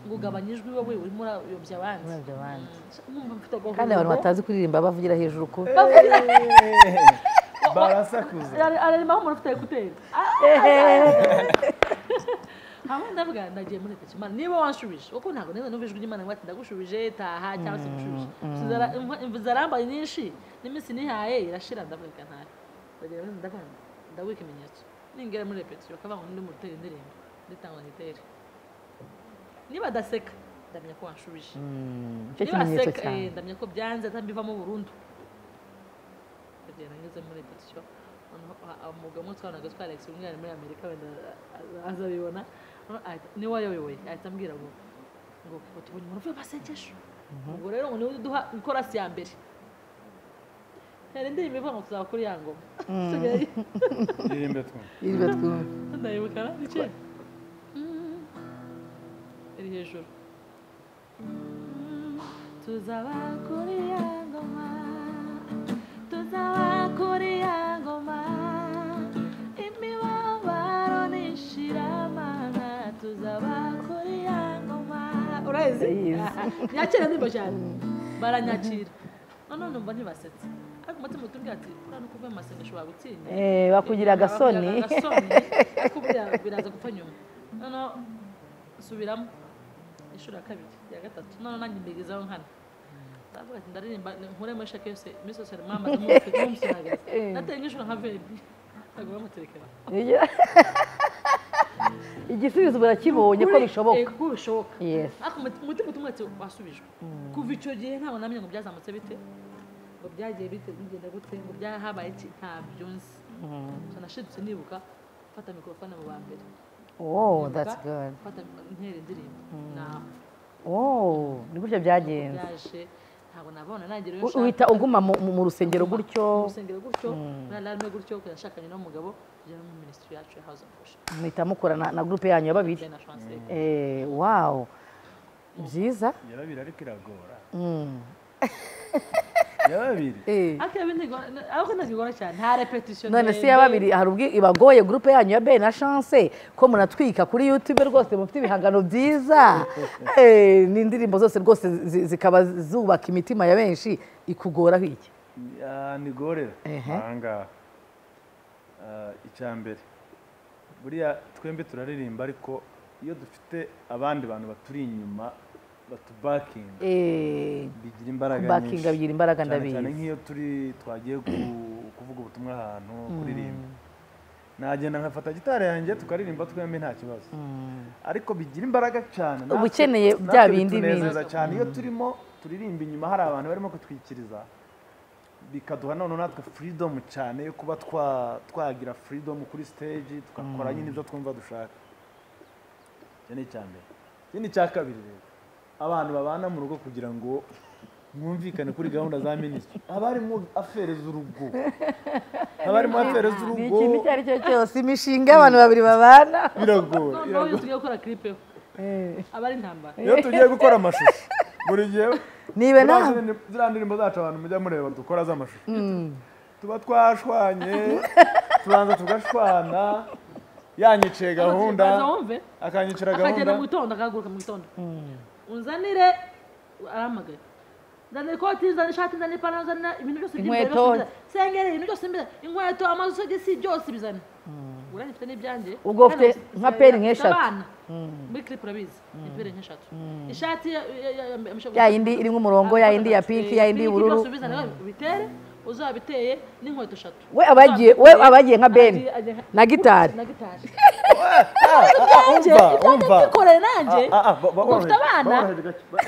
ngo ugabanye ijwi wowe urimo urayobya abandi Urayobya abandi. Mm, sha- numva mfite kandi abantu batazi kuririmba bavugira hejuru ku Eh, barasakuza araremaho umuntu ufite ekuteri hamwe ndavuga ndagiye muri repetition Mana, niba wanshubije kuko ntabwo neza numva ijwi ry'imana ngo ati ndagushubije taha cyangwa se ngushubije Inzu zara- imva- imva zarambaye nyinshi n'iminsi nihaye irashira ndavuga ntahe bagira bati ndavanga ndaguha ikimenyetso ningera muri repetition bakavanga undi mu rutera indirimbo nditanga ngitere nibadaseka ndamenya ko wanshubije icyo kimenyetso Nibaseka, eh, cyane ndamenya ko byanze atambivamo burundu kugera ngeze muri repetition noneho a- a- umugabo umwe twabanaga twarex umwe yari muri amerika wenda a- a- azabibona Noneho ahita- niwe wayobewe ahita ambwira ngo ngo utubonye umuntu uvuye masengesho ubwo rero ngo niwe uduha korasi ya mbere hari indirimbo ivuga ngo tuzaba kuri ya ngoma Tugereyo. ndirimbe twumve yirwe twumva ndayibuka na icyo iri hejuru tuzaba kuri ya ngoma tuzaba kuri ya ngoma imibabaro n'ishyiramana tuzaba kuri ya ngoma urayizi Ndayizi. nyakira ndirimbo cyane baranyakira noneho numva ntibasetse ariko umutima utubwira ati uriya ni ukuvuga mu masengesho wagutinya Eh, bakugira agasoni Bakugira agasoni ariko buriya biraza gupfa nyuma noneho subiramo inshuro ya kabiri iya gatatu noneho nanjye mbigezaho nkana ndavuga ati ndaririmba nkure muri shake yose iminsi yose harimo amaze nk'umusinagari Eh. nateye nk'inshuro nka vebi ntabwo bamuterekera Iyo- igisubizo barakibonye ko bishoboka ko bishoboka Yes. ariko umuti- umutima utumwe ati wasubijwe kuva icyo gihe ntabwo namenya ngo byazamutse bite ngo byagiye bite bigenda gute ngo byahabaye iki ntabyo nzi so nashidutse nibuka fata mikorofone mu ba mbere oh Nibuka that's good Gufata intera indirimbo ntaho oh ni gutyo byagenze byaje ntabwo nabona nagira U- uhita uguma mu- mu mu rusengero gutyo urusengero gutyo muri alarme gutyo kujya nshakanye n'umugabo kujya no mu minisitiri yacu ya house of worship muhita mukora na, na grupe yanyu ya babiri Then I translate. eh, wow byiza yarabiri ariko iragora Mm. yarabiri Eh. ariko ibi ntigo- ariko ntazigora cyane nta repetition none si ndende. ya babiri hari ubwo ibagoye grupe yanyu ya bene na chance ko munatwika kuri youtube rwose mufite ibihangano byiza Eh, n'indirimbo zose rwose zi- zikaba zubaka imitima ya benshi ikugoraho iki Ah, ni gorera Ehe. ahangaha Ah, icya mbere buriya twembi turaririmba ariko iyo dufite abandi bantu baturi inyuma batubakinga Eh, bigira imbaraga Backing nyinshi. bigira imbaraga, Cyane ndabizi. cyane nk'iyo turi twagiye ku- kuvuga ubutumwa ahantu kuririmba nagenda nkafata gitari yanjye tukaririmba twembi nta kibazo ariko bigira imbaraga cyane natwe- Uba ukeneye natwe bya bindi bitunezeza bindi. cyane iyo turimo turirimba inyuma hari abantu barimo kutwikiriza bikaduha noneho natwe freedom cyane yo kuba twa- twagira freedom kuri stage tugakora nyine ibyo twumva dushaka icyo ni icya mbere ikindi cya kabiri rero abantu babana mu rugo kugira ngo mwumvikane kuri gahunda za minisitiri haba harimo afereza urugo haba harimo afereza ni urugo ikintu icyo ari cyo cyose imishinga y'abantu babiri babana biragora noneho biragora. iyo tugiye gukora clip yo aba ari intambara iyo tugiye gukora amashusho buri gihe niba Ziriya nawe zindi- ziriya ndirimbo zacu abantu mujya mureba dukora z'amashusho tuba twashwanye tubanza tugashwana yanyiciye gahunda baza wumve akanyicira akagenda mu gahunda gitondo akahaguruka mu gitondo unzanire arahamagaye nzanira ikoti nzanira ishati nzanira ipantaro nzanira ibintu byose by'imbere Inkweto. byose bizane. sengeri ibintu byose imbere inkweto amasogisi byose bizane uranye mfite n'ibyanjye Ubwo Kandi ufite mfite- nka peri mfite nk'eshatu. abana. muri clip urabizi ni peri nk'eshatu ishati ya- ya- ya- ya- ya- ya yindi irimo umurongo ya yindi ya pinki ya yindi y'ubururu byose ubizane, ubitere uzabiteye n'inkweto eshatu we abagiye we abagiye nka ben Agiye- agiye- na gitari na gitari umva umva bikoreye nanjye Ah, ah, ba- ba- ufite boroheje, abana? boroheje gake, ba-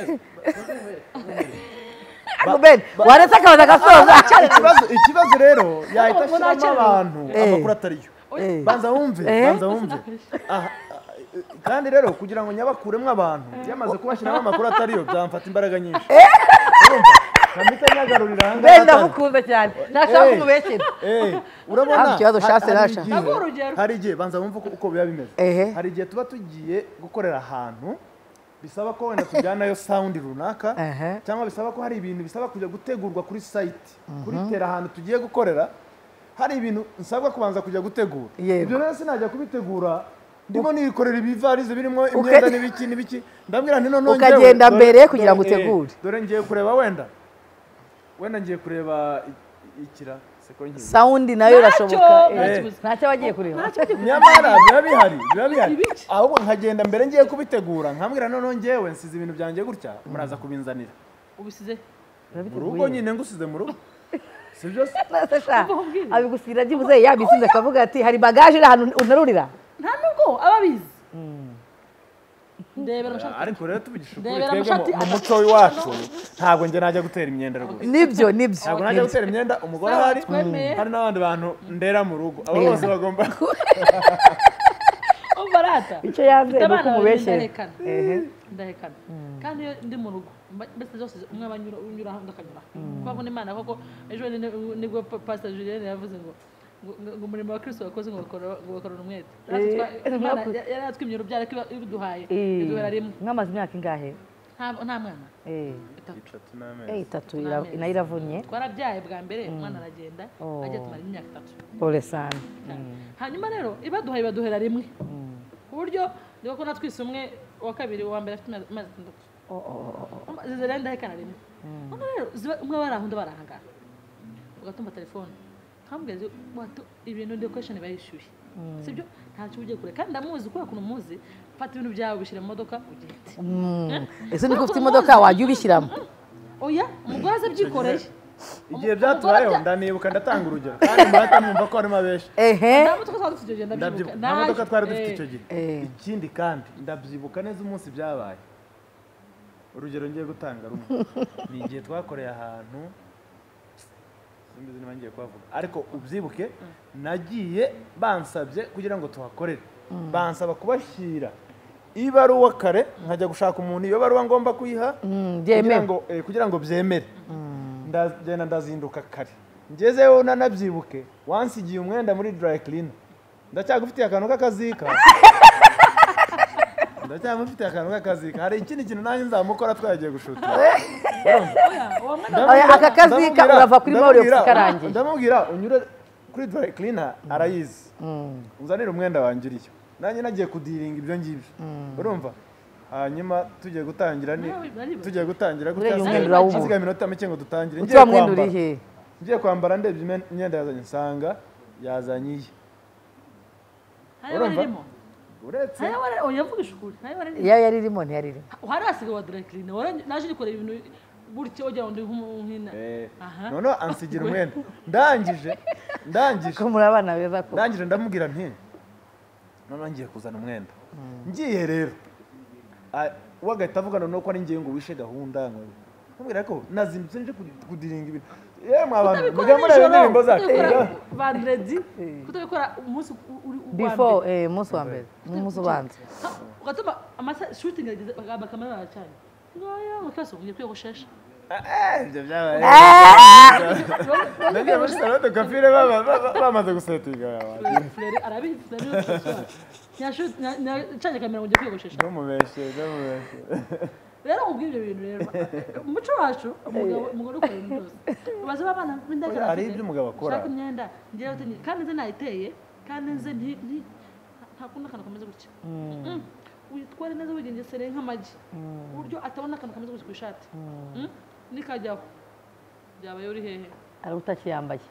ariko ben waretse akabaza agasoza ikibazo ikibazo rero yahita Ntabwo ashyiramo nakerewe. abantu Eh. amakuru atari yo Eh. banza wumve Eh. banza wumve Aha, eh, kandi rero kugira ngo nyabakuremo abantu yamaze kubashyiramo amakuru atari yo byamfata imbaraga nyinshi Urumva? Nkamita nyagarurira aha ngaha ben atari- ndamukunda cyane ntashaka kumubeshyira Eh, urabona Nta kibazo, hari- shase hari rasha. igihe- Ntabwo urugero. hari igihe banza wumve uko- uko biba bimeze Ehe. hari igihe tuba tugiye gukorera ahantu bisaba ko wenda tujyanayo sawundi runaka Ehe. cyangwa bisaba ko hari ibintu bisaba kujya gutegurwa kuri sayiti kuri tera ahantu tugiye gukorera hari ibintu nsabwa kubanza kujya gutegura Yego. ibyo rero sinajya kubitegura ndimo nikorera ibivarize birimo imyenda n'ibiki n'ibiki ndabwira nti noneho njyewe- Ukagenda dore- mbere kugira ngo dore- eh, utegure. dore ngiye kureba wenda wenda ngiye kureba i- ikira seko nkiri sawundi nayo irashoboka eh. ntakibuze. ntacyo abagiye kureba Ntacyo kivuga. nyamara biba bihari biba bihari Ibiki? ahubwo nkagenda mbere ngiye kubitegura nkambwira noneho ngewe nsize ibintu byanjye gutya muraza kubinzanira ubisize mu rugo nyine ngusize mu rugo sibyo se nasa sha Ubwongere. abigusigira byibuze yabisinze akavuga ati hari bagaje iri ahantu unarurira nta nubwo aba abizi ndebera amashati ariko rero tubigisha ukuri Ndebera twebwe mu- amashati mu atatu. muco w'iwacu ntabwo njye najya gutera imyenda rwose nibyo nibyo ntabwo najya gutera imyenda umugore Sawa, ahari twemeye. hari n'abandi bantu ndera mu rugo abo Yeah. bose bagomba umva rata icyo yanze mfite ni uko abana babiri umubeshyera ndahekana ehe ndahekana kandi iyo ndi mu rugo mba- mbese zose umwe aba anyura unyura aho undi akanyura aho kubaho n'imana koko ejo ni- ni- nibwo pa- pastor julienne yavuze ngo ngo- ngo ngo umurimo wa kristo wakoze ngo bakora- ngo bakorana umwete Natwe Eh, twa- Imana mwakoze. ya- yari yatwimye urubyaro ariko iba- ibiduhaye Eh, iduhera rimwe mwamaze imyaka ingahe Nta- nta mwana Eh, Itatu. eh, itatu ira- nayo iravunye twarabyaye bwa mbere umwana aragenda Oh. ajya tumara imyaka itatu pole sani hanyuma rero ibaduhaye baduhera rimwe ku buryo niba ko natwise umwe uwa kabiri uwa mbere afite imyaka- amezi atandatu zizere ndahekana rimwe hano rero ziba- umwe bari aho undi bari ahangara ugatumva telefone nkambwira wato ibintu dekoresheni biba yishyuye sibyo ntacyo uba ugiye kure kandi ndamuzi kubera ukuntu muzi fata ibintu byawe ubishyira mu modoka ugende ese niko ufite imodoka wajya ubishyiramo oya umugore aze abyikoreye igihe byatubayeho ndanibuka ndatanga urugero kandi murata mwumva ko harimo abenshi ehe nta modoka twari dufite icyo gihe ndabyibuka ndabyibuka nta modoka twari dufite icyo gihe Eh. ikindi kandi ndabyibuka neza umunsi byabaye urugero ngiye gutanga rumwe ni igihe twakoreye ahantu simbizi niba ngiye kuhavuga ariko ubyibuke nagiye bansabye kugira ngo tuhakorere bansaba kubashyira ibaruwa kare nkajya gushaka umuntu iyo baruwa ngomba kuyiha kugira byemewe. ngo eh, kugira ngo byemere ndagenda ndazinduka kare ngezeyo nanabyibuke wansigiye umwenda muri dry clean ndacyagufitiye akantu k'akazika ndacyamufitiye akantu k'akazika hari ikindi kintu nanjye nzamukora twagiye gushuta Oya, aka kazika Ndamubwira- urava kuri Maurix ndamubwira- karangiye. ndamubwira unyure kuri dry cleaner arayizi uzanire umwenda wangiriye nanjye nagiye kudiringa ibyo ngibyo urumva hanyuma tugiye gutangira ni Ntawe- tugiye gutangira Buriya umwenda hasigaye- urawubura. hasigaye iminota mike ngo dutangire uti wa mwenda uri he ngiye kwambara ndebye imyenda- imyenda yazanye nsanga yazanye iye hari abarimo uretse hari abari oya mvuga ishuri hari abarimo iyo yari irimo ntiyari irimo hari asigaye wa direkirine naje nikorera ibintu gutya wagira ngo ndi nk'umuhina Eh, Aha. noneho ansigira umwenda ndangije ndangije ko muri abana beza ko ndangije ndamubwira nti noneho ngiye kuzana umwenda ngiye rero ah, we agahita avugana noneho ko ari ngiye ngo wishe gahunda ngo ndamubwira ko nazindutse nje ku- kudiringa ibintu yemwe abantu mujya mureba indirimbo zacu vandiredi kutabikora umunsi u- uri uwa before mbere. eh, umunsi wa mbere umunsi ubanza Ha, ugatuma amasa shutingi ageze bakamera baracanye ngaya mukasa ugiye kwiyogoshesha Eh, ibyo byabaye Nagiye muri salon de coiffure baba- baba- bamaze gusetinga abantu furere arabizi furere ntacanye kamera ngo ujye kwiyogoshesha ntumubeshye ntumubeshye rero ubwo ibyo bintu rero umuco wacu umugabo umugore ukora ibintu byose ubaze abana b'indagara Hari ibyo umugabo akora. ushaka imyenda ngewe uti ni- kandi nze nayiteye kandi nze nti- nti- nta kundi akantu kameze gutya Mm. witware neza wigengesereye nk'amagi ku buryo atabona akantu kameze gutya ku ishati Mm. nikajyaho byabaye uri hehe ari utakiyambaye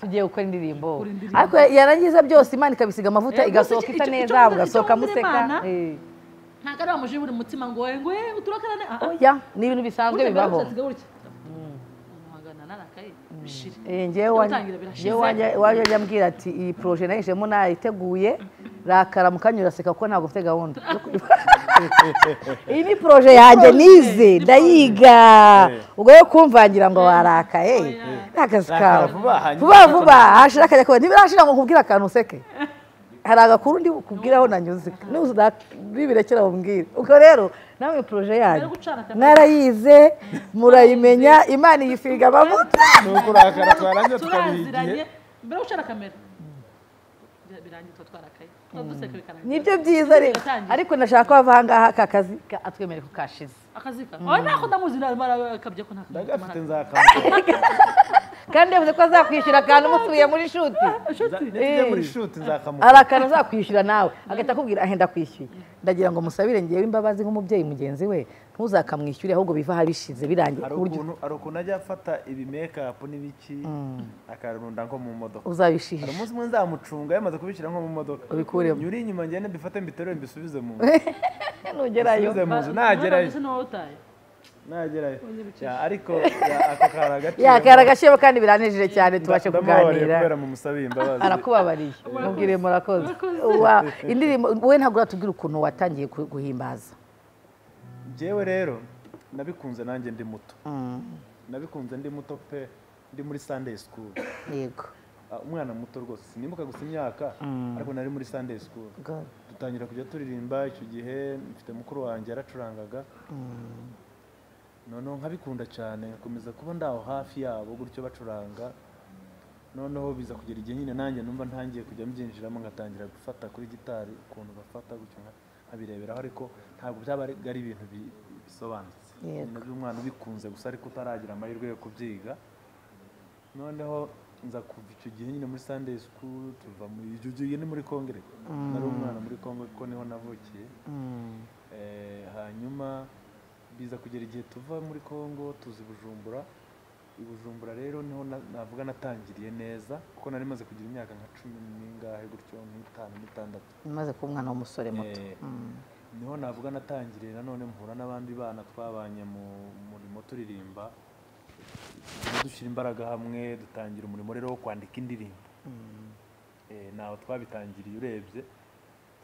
tugiye gukora indirimbo Gukora indirimbo. ariko yarangiza byose imana ikabisiga amavuta Eh, gusa igasohoka icyo- isa icyo- neza icyo nkunda- mugasohoka icyo nkunda museka Imana, Eh, nta kari wamujiye buri mutima ngo wowe ngo "Eh, uturakarane Ah, ah. oya ni ibintu bisanzwe Burya mbere bibaho ushatse gutya. Umuhangana narakaye, bishire. Eh, Iyo njyewe utangira birashize. wajya ujya ambwira ati iyi poroje nayishemo nayiteguye rakara mu kanya uraseka kuko ntabwo ufite gahunda iyi ni poroje yanjye nize ndayiga ubwo rero kumvangira ngo warakaye ni akazi kawe Rakara vuba, vuba hanyuma vuba hashira akajya kuba ntibirashira ngo nkubwire akantu useke hari agakuru ndi kubwiraho nanyuze nibirekera bumbwire ubwo rero nawe iyi poroje yanyu Rero gucana akabari. mwarayize murayimenya imana iyisiga amavuta ni ukurakara twarangiza Turaziranye, tukabihigiye mbere yo gushaka kamera Bya- birangiye tuba twarakaye tuba duseka bikarangira nibyo byiza rero Biratangira. ariko nashaka ko wava ahangaha aka kazi ka- atwemere ko kashize akazika oya ntako ndamuzi nakabye ko nta kamera ndagafite kamara. nzakamutugiye kandi yavuze ko azakwishyura akantu musubiye muri shuti muri shuti nzakamutugiye hari akantu azakwishyura nawe agahita akubwira ahenda kwishyuye ndagira ngo musabire ngewe imbabazi nk'umubyeyi mugenzi we ntuzakamwishyure ahubwo bivaho bishize birangiye hari ku buryo ukuntu hari ukuntu ajya afata ibi mekapu n'ibiki akarunda nko mu modoka hari uzabishisha umunsi umwe nzamucunga yamaze kubishyira nko mu modoka Ubikuremo. nyuri inyuma ngende mbifate mbiterure mbisubize mu nzu nugerayo mbisubize mu nzu Ba- nagerayo ese ni wowe utaye nagerayo Ya, ariko ya, ako kari agaciro yakara agaciro kandi biranejeje cyane tubashe ndamubabariye kuganira kubera mumusabiye imbabazi arakubabariye mubwire murakoze Wa, indirimbo wowe ntabwo uratubwira ukuntu watangiye gu- guhimbaza njyewe rero nabikunze nanjye ndi muto nabikunze ndi muto pe ndi muri sunday school yego Ah, umwana muto rwose sinibuka gusa imyaka ariko nari muri sunday school dutangira kujya turirimba icyo gihe mfite mukuru wanjye yaracurangaga noneho nkabikunda cyane nkomeza kuba ndaho hafi yabo gutyo bacuranga noneho biza kugera igihe nyine nanjye numva ntangiye kujya mbyinjiramo ngatangira gufata kuri gitari ukuntu bafata gutyo nka- nkabireberaho ariko ntabwo byaba ari ari ibintu bi- bisobanutse Yego. Ni by'umwana ubikunze gusa ariko utaragira amahirwe yo kubyiga noneho nza kuva icyo gihe nyine muri sunday school tuva muri icyo gihe ni muri kongere nari umwana muri kongo kuko niho navukiye Eh, hanyuma biza kugera igihe tuva muri kongo tuza i bujumbura i bujumbura rero niho na- navuga natangiriye neza kuko nari maze kugira imyaka nka cumi n'ingahe gutyo nk'itanu n'itandatu maze kuba umwana w'umusore muto Eh, niho navuga natangiriye nanone mpura n'abandi bana twabanye mu murimo turirimba tugenda dushyira imbaraga hamwe dutangira umurimo rero wo kwandika indirimbo Eh, ntawe twabitangiriye urebye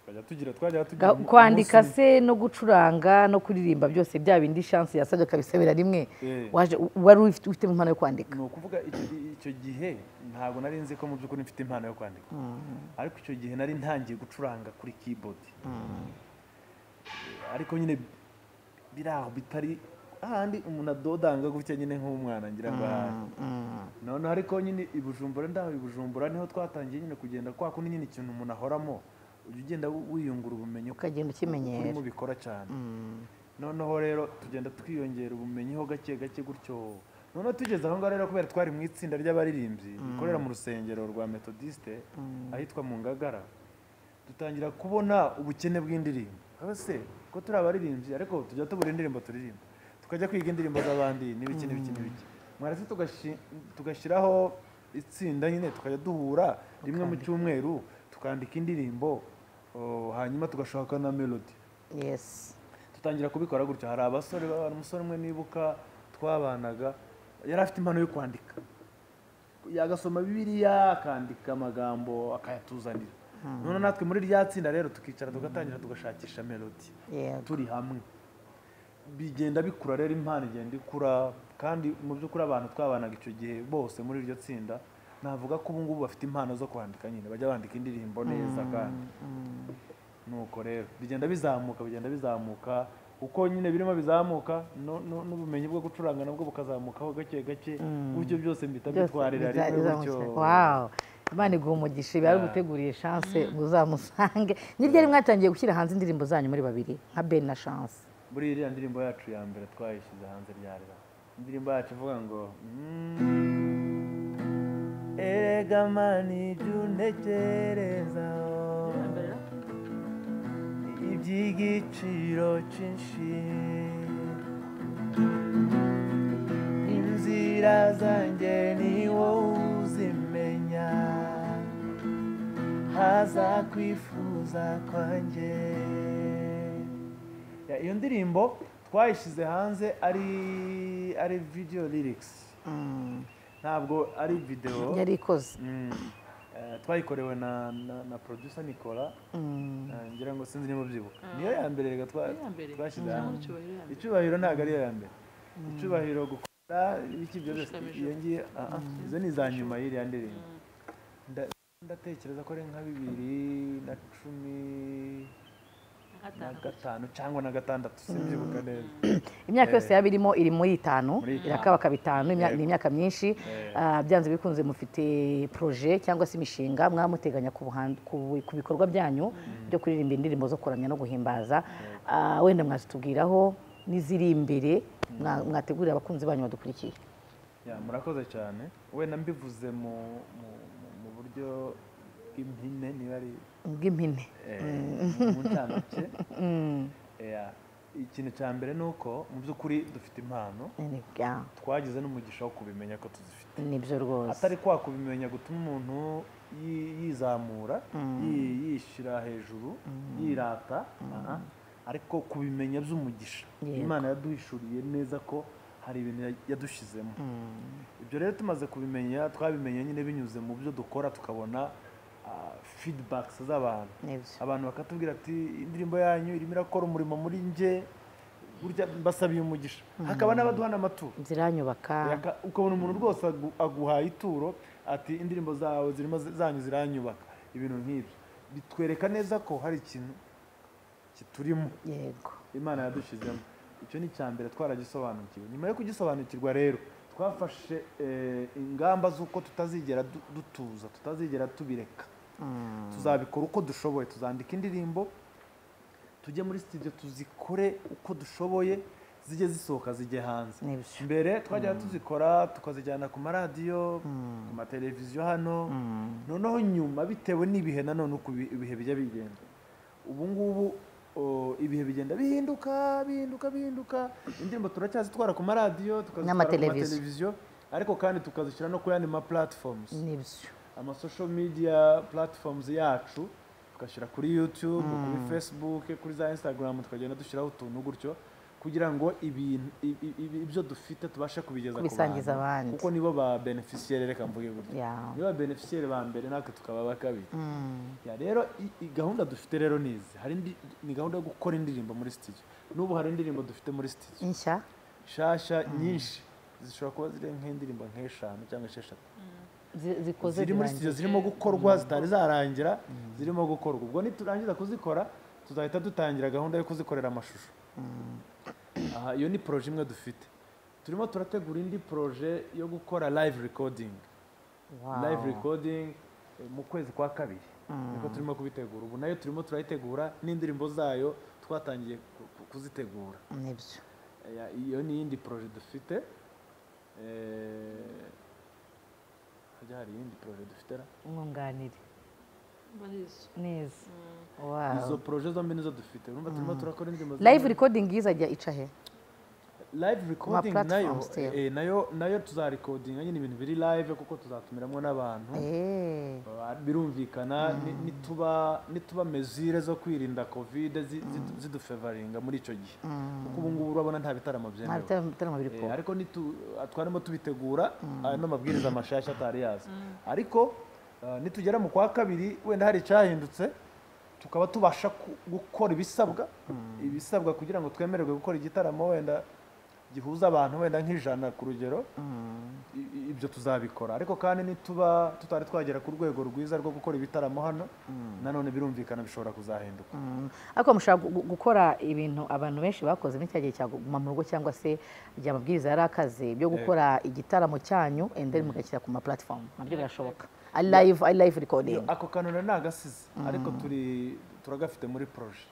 tukajya tugira twajya tugira Ga- umu- kwandika umunsi- se no gucuranga no kuririmba byose bya bindi shansi yasabye akabisabira rimwe Eh. waje wari ufite ufitemo impano yo kwandika ni ukuvuga icyo- icyo gihe ntabwo nari nzi ko mu by'ukuri mfite impano yo kwandika ariko icyo gihe nari ntangiye gucuranga kuri keyboard ariko nyine biri aho bitari ahandi umuntu adodanga gutya nyine nk'umwana ngira ngo ahandi noneho ariko nyine i bujumbura ndaho i bujumbura niho twatangiye nyine kugenda kwa kundi nyine ikintu umuntu ahoramo ujya ugenda wiyungura ubumenyi uko ukagenda ukimenyera urimo bikora cyane noneho rero tugenda twiyongera ubumenyiho gake gake gutyo noneho tugeze aho ngaho rero kubera twari mu itsinda ry'abaririmbyi rikorera mu rusengero rwa metodiste ahitwa mu ngagara dutangira kubona ubukene bw'indirimbo aho se ko turi abaririmbyi ariko tujya tubura indirimbo turirimba tukajya kwiga indirimbo z'abandi n'ibiki n'ibiki n'ibiki mwarese tugashi- tugashyiraho itsinda nyine tukajya duhura rimwe mu cyumweru tukandika indirimbo oh, hanyuma tugashaka na melody yesi dutangira kubikora gutyo hari abasore baba- umusore umwe nibuka twabanaga yari afite impano yo kwandika yagasoma bibiliya akandika amagambo akayatuzanira none natwe muri rya tsinda rero tukicara tugatangira tugashakisha melodi yego turi hamwe bigenda bikura rero impano igenda ikura kandi mu by'ukuri abantu twabanaga icyo gihe bose muri iryo tsinda navuga ko ubu ngubu bafite impano zo kwandika nyine bajya bandika indirimbo neza kandi nuko rero bigenda bizamuka bigenda bizamuka uko nyine birimo bizamuka no- no- n'ubumenyi bwo gucuranga nabwo bukazamukaho gake gake gutyo byose mpita byose bitwarira rimwe gutyo bizamukiza wawo imana iguha umugisha iba yaraguteguriye shanse uzamusange ni ryari mwatangiye gushyira hanze indirimbo zanyu muri babiri nka ben na shanse muri iriya ndirimbo yacu ya mbere twayishyize hanze ryarira indirimbo yacu ivuga ngo "Mm, erega mana ibyo untekerezaho iby'igiciro cyinshi inzira zanjye ni wowe uzimenya haza kwifuza kwanjye Ya, iyo ndirimbo twayishyize hanze ari ari video lyrics ntabwo ari video yari ikoze Mm. Eh, twayikorewe na, na, na producer Nicola Eh, ngira ngo sinzi niba ubyibuka niyo ya mbere reka twa- Niyo ya mbere. twashyize Cyangwa hanze icyubahiro ya mbere. icyubahiro ntabwo ari iyo ya mbere icyubahiro gukora ibiki ibyo byose Ushikamije. iyo ngiyo ah, ah, izo ni iza nyuma y'iriya ndirimbo Nda- ndatekereza ko ari nka bibiri na cumi na gatanu cyangwa na gatandatu simbyibuka neza imyaka yose yaba irimo iri muri itanu Muri itanu. irakabaka bitanu imya- ni imyaka myinshi Yego. Ah, byanze bikunze mufite proje cyangwa se imishinga mwamuteganya ku buhan- ku- ku bikorwa byanyu byo kuririmba indirimbo zo kuramya no guhimbaza Ah, wenda mwazitubwiraho n'iziri imbere mwa- mwategurira abakunzi banyu badukurikiye Ya, murakoze cyane wenda mbivuze mu mu- mu- mu buryo bw'impine niba ari bw'impine eh, mu ncamake Ya, ikintu cya mbere ni uko mu by'ukuri dufite impano Ni- ya, twagize n'umugisha wo kubimenya ko tuzifite nibyo rwose atari kwa kubimenya gutuma umuntu yi- yizamura yi- yishyira hejuru yirata aha. ariko kubimenya by'umugisha Yego. imana yaduhishuriye neza ko hari ibintu ya- yadushyizemo ibyo rero tumaze kubimenya twabimenye nyine binyuze mu byo dukora tukabona feedbacks z'abantu nibyo abantu bakatubwira ati indirimbo yanyu irimo irakora umurimo muri nge burya mbasabiye umugisha hakaba n'abaduhana amaturo ziranyubaka Yaka- ukabona umuntu rwose agu- aguhaye ituro ati indirimbo zawe zirimo zi- zanyu ziranyubaka ibintu nk'ibyo bitwereka neza ko hari ikintu kiturimo yego imana yadushyizemo icyo ni icya mbere twaragisobanukiwe nyuma yo kugisobanukirwa rero twafashe eh, ingamba z'uko tutazigera du- dutuza tutazigera tubireka tuzabikora uko dushoboye tuzandika indirimbo tujye muri studio tuzikore uko dushoboye zijye zisohoka zijye hanze Nibyo. mbere twajyaga tuzikora tukazijyana ku maradiyo ku mateleviziyo hano noneho nyuma bitewe n'ibihe nanone uko ibi- ibihe bijya bigenda ubu ngubu o, ibihe bigenda bihinduka bihinduka bihinduka indirimbo turacyazitwara ku maradiyo tukazitwara ku N'amateleviziyo. mateleviziyo ariko kandi tukazishyira no ku yandi ma platforms nibyo ama social media platforms yacu tugashyira kuri youtube kuri facebook kuri za instagram tukagenda dushyiraho utuntu gutyo kugira ngo ibintu i- i- i- ibyo dufite tubashe kubigeza ku Kubisangiza abandi. kuko nibo ba beneficiaire reka mvuge gutyo ya nibo ba beneficiaire ba mbere natwe tukaba ba kabiri Ya, rero i- i- gahunda dufite rero ni izi hari indi- ni gahunda yo gukora indirimbo muri studio n'ubu hari indirimbo dufite muri studio nshya nshasha nyinshi zishobora kuba ziri nk'indirimbo nk'eshanu cyangwa esheshatu zi- zikoze ziri zirangiye. muri studio zirimo gukorwa zitari zarangira zirimo gukorwa ubwo niturangiza kuzikora tuzahita dutangira gahunda yo kuzikorera amashusho aha iyo ni poroje imwe dufite turimo turategura indi poroje yo gukora live recording Wow. live recording eh, mu kwezi kwa kabiri niko turimo kubitegura ubu nayo turimo turayitegura n'indirimbo zayo twatangiye ku- ku- kuzitegura nibyo Ya, iyo ni iyindi poroje dufite Eh, hajya hari iyindi poroje dufite ra umwunganire barizo neza izo wow poroje zombi nizo dufite urumva turimo turakora indirimbo live recording izajya ica he live recording nayo platforms still. eh, nayo nayo tuzarekodinga nyine ibintu biri live kuko tuzatumiramo n'abantu Eh, Ba- birumvikana ni- nituba nituba mesure zo kwirinda covid zi- zidu- zidufevaringa muri icyo gihe kuko ubu ngubu urabona nta bitaramo nta byemewe bitaramo biri Eh, kuba ariko nitu- ah, twarimo tubitegura aya ni amabwiriza mashasha atari yaza ariko ah, nitugera mu kwa kabiri wenda hari icyahindutse tukaba tubasha ku- gukora ibisabwa ibisabwa kugira ngo twemererwe gukora igitaramo wenda gihuza abantu wenda nk'ijana ku rugero I- i- ibyo tuzabikora ariko kandi nituba tutari twagera ku rwego rwiza rwo gukora ibitaramo hano nanone birumvikana bishobora kuzahinduka Mm. ariko mushobora gu- gu- gukora ibintu abantu benshi bakoze muri cya gihe cya kuguma mu rugo cyangwa se igihe amabwiriza yari akaze byo gukora igitaramo cyanyu and then mugashyira ku ma platform nabyo birashoboka ari live ari live recording Iyo, ako kantu na nagasize ariko turi turagafite muri proje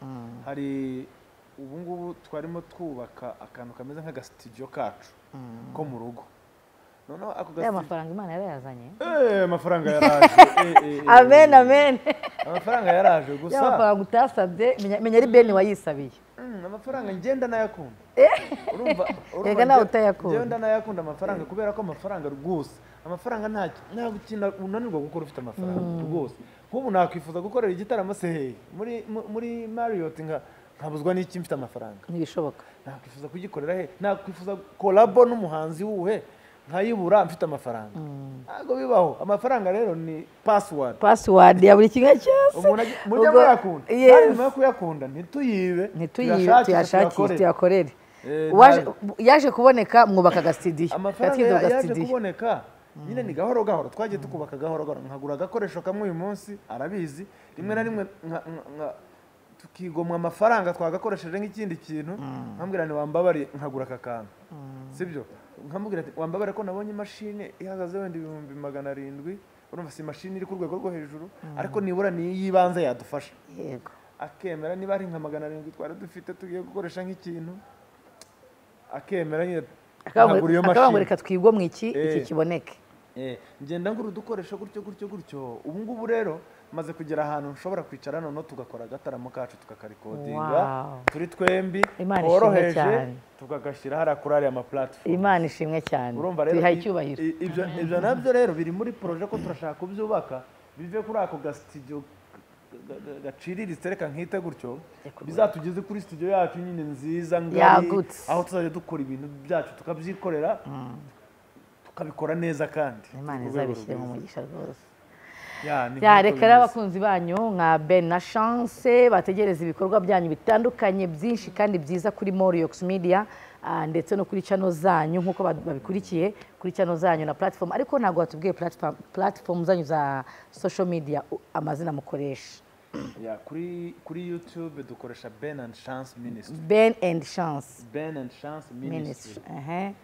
hari ubu ngubu twarimo twubaka akantu kameze nk'agasitidiyo kacu ko mu rugo noneho ako ya gasitidiyo mafaranga imana yarayazanye Eh, amafaranga yaraje Eh, eh, eh, amen amen amafaranga yaraje ya gusa mafaranga utasabye menya- menya ari beni wayisabiye Mm, amafaranga ngenda nayakunda urumva Yego, nawe nge- utayakunda. ngenda nayakunda amafaranga kubera ko amafaranga rwose amafaranga nta nta gukina unanirwa gukora ufite amafaranga rwose nk'ubu nakwifuza gukorera igitaramo se he muri mu- muri mariyoti nka nkabuzwa n'iki mfite amafaranga ntibishoboka nakwifuza kugikorera he nakwifuza kolabo n'umuhanzi wuhe nkayibura mfite amafaranga ntabwo bibaho amafaranga rero ni pasiwadi password ya buri kimwe cyose umuntu agi- mujye Ubwo- muyakunda Yes. kandi nyuma yo kuyakunda ntituyibe ntituyibe tuyashakishe, tuyashakire tuyakorere. tuyakorere Eh, Uwaje- nta- yaje kuboneka mwubaka agasitidiyo amafaranga Gatwiza ya- yaje agasitidiyo. kuboneka nyine ni gahoro gahoro twagiye tukubaka gahoro gahoro nkagura agakoresho kamwe uyu munsi arabizi rimwe na rimwe nka- nka- nka- tukigomwa amafaranga twagakoresheje nk'ikindi kintu nkambwira ni wambabariye nkagura aka kantu sibyo nkambwira ati wambabare ko nabonye imashini ihagaze wenda ibihumbi magana arindwi urumva si imashini iri ku rwego rwo hejuru ariko nibura ni iy'ibanze yadufasha yego akemera niba ari nka magana arindwi twari dufite tugiye gukoresha nk'ikintu akemera nyine nkagura iyo mashini akabangurika twigwa mu iki iki Eh. kiboneke Eh, ngenda ngura udukoresho gutyo gutyo gutyo ubu ngubu rero maze kugera ahantu nshobora kwicara noneho tugakora agataramo kacu tukakarikodinga Wow. turi twembi Imana ishimwe tworoheje cyane. tukagashyira hariya kuri ariya maplatifomu imana ishimwe cyane urumva rero tuyihaye i- icyubahiro i- ibyo ibyo nabyo rero biri muri poroje ko turashaka kubyubaka bive kuri ako gasitidiyo gaciriritse reka nkite gutyo bizatugeze kuri studio yacu nyine nziza ngari Yagutse. aho tuzajya dukora ibintu byacu tukabyikorera tukabikora neza kandi imana Ku rwego izabishyire mu rwiza. mugisha rwose Ya, ni ya reka nk'uko rero bimeze. abakunzi banyu nka ben na chance bategereza ibikorwa byanyu bitandukanye byinshi kandi byiza kuri moriyox media ah, ndetse no kuri channel zanyu nk'uko ba- babikurikiye kuri channel zanyu na platform ariko ntabwo watubwiye platform, platform zanyu za social media u- amazina mukoresha Ya, kuri kuri youtube dukoresha ben and chance ministry ben and chance ben and chance ministry ministry ehe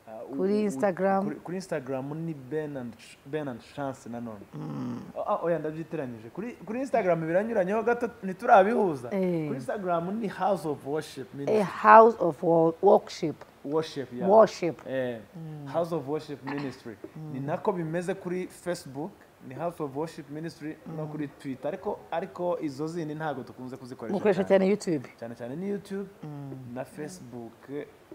Ah, u- Kuri u- Instagram. kuri- kuri instagram ni ben and Ch- ben and chance nanone Ah, oya ndabyiteranyije kuri kuri instagram biranyuranyeho gato ntiturabihuza Eh. kuri instagram ni house of worship a ministry house of wo- worship worship ya worship Eh, house of worship ministry ni nako bimeze kuri facebook ni house of worship ministry no kuri twitter ariko ariko izo zindi ntabwo dukunze mukoresha kuzikoresha cyane. cyane youtube cyane cyane ni youtube na facebook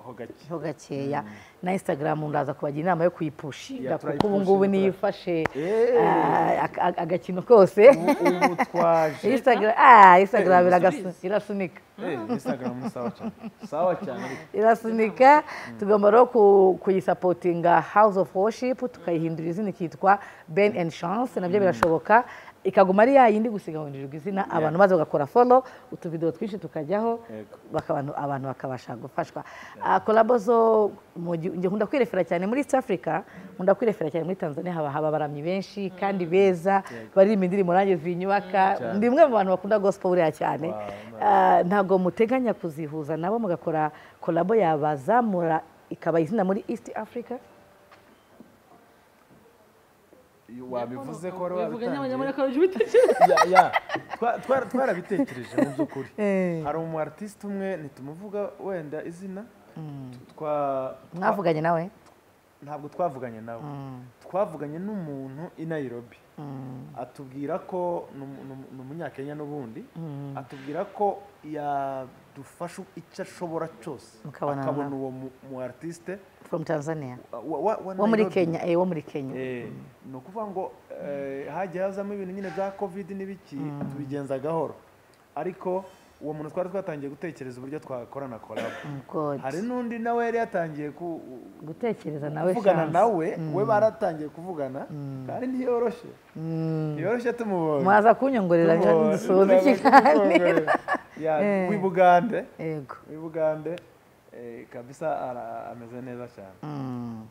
ho gake ho gakeya na instagram ndaza kubagira inama yo kuyipushinga Ya, kuko ubu ngubu turayipushinga, niyo ifashe Eh. ah, aka- aka- agakino kose ubu ubu twaje Instagram- ah, instagram Eh, iragas- ibisubizo. irasunika Eh, instagram ni sawa cyane sawa cyane ariko. irasunika tugomba rero ku- kuyisapotinga house of worship tukayihindura izina ikitwa ben and chance nabyo birashoboka ikaguma ari yayindi gusiga gusigabanyirizwa izina abantu maze bagakora follow utuvidewo twinshi tukajyaho Yego. baka- abantu- abantu bakabasha gufashwa Ah, kolabo zo mu gihu- njye nkunda kwirefera cyane muri east africa nkunda kwirefera cyane muri tanzania haba haba abaramyi benshi kandi beza baririmba indirimbo nanjye zinyubaka Cyane. ndi umwe mu bantu bakunda gospel buriya cyane Wow, Ah, ntabwo muteganya kuzihuza nabo mugakora kolabo yabazamura ikaba izina muri east africa wabivuze ko wari Ubivuga nyabanyamara wabitangiye ko ubitekereza. Ya, ya. Twa- twa- twarabitekereje mu by'ukuri Eh. hari umu artiste umwe ntitumuvuga wenda izina tu- twa- twa- mwavuganye nawe ntabwo twavuganye nawe twavuganye n'umuntu i nairobi atubwira ko ni umu- ni umu- ni umunyakenya n'ubundi atubwira ko yadufasha icyo ashobora cyose Mukabonana. akabona uwo mu- mu artiste from tanzania wa- wa- wo muri Nairobi. kenya eh, wo muri kenya Eh, ni ukuvuga ngo eh, hajya hazamo ibintu nyine bya covid n'ibiki tubigenza gahoro ariko uwo muntu twari twatangiye gutekereza uburyo twakorana kolabo Oh God. hari n'undi nawe yari yatangiye ku- gutekereza nawe kuvugana chance. nawe we baratangiye kuvugana kandi ntiyoroshye ntiyoroshye tumubonye mwaza kunyongorera Tumubonye, dusoza turaza ikiganiro kumwongorera. Ya, Eh. w'ibugande yego w'ibugande eh, kabisa ara- ameze neza cyane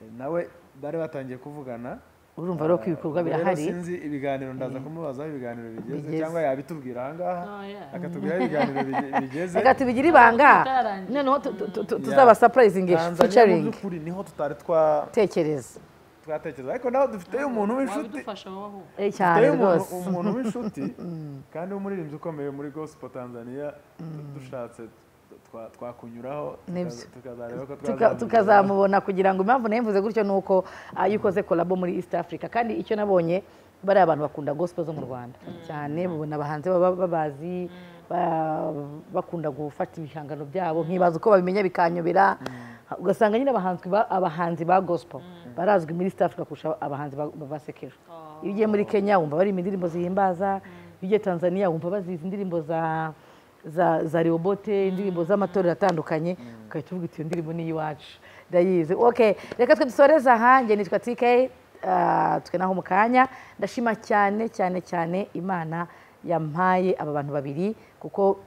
Eh, nawe bari batangiye kuvugana urumva rero ko ibikorwa Ubwo rero birahari sinzi ibiganiro ndaza kumubaza aho ibiganiro bigeze Bigeze. cyangwa yabitubwira ahangaha Oh, yeah. akatubwira aho ibiganiro bige- bigeze reka tubigire ibanga Tutararangiza. noneho tu- tu- tu- tu- Yeah. tuzabasapurayizingi Tanzania mu ficaringi by'ukuri niho tutari twa- tekereza twatekereza ariko nawe dufiteyo umuntu w'inshuti wabidufasha wowe Eh, cyane dufiteyo umuntu- rwose umuntu w'inshuti kandi w'umuririmbyi ukomeye muri gospel tanzania du- dushatse twa- twakunyuraho Nibyo. tukaza- tukazareba ko Tuka- twazamura. tukazamubona kugira ngo impamvu nayo mvuze gutyo ni uko ah, iyo ukoze kolabo muri east africa kandi icyo nabonye bariya abantu bakunda gospel zo mu rwanda cyane babona abahanzi baba babazi ba- bakunda gufata ibihangano byabo nkibaza uko babimenya bikanyobera ugasanga nyine abahanzi ba- abahanzi ba gospel barazwi muri east africa kurusha abahanzi ba ba sekejo iyo ugiye muri kenya wumva baririmba indirimbo zihimbaza iyo ugiye tanzania wumva bazizi indirimbo za za za rehobote indirimbo z'amatorero atandukanye ugahita uvuga uti iyo ndirimbo ni iy'iwacu ndayizi okay reka twe dusoreze aha njye nitwa tk ah, tukenaho mu kanya ndashima cyane cyane cyane imana yampaye aba bantu babiri kuko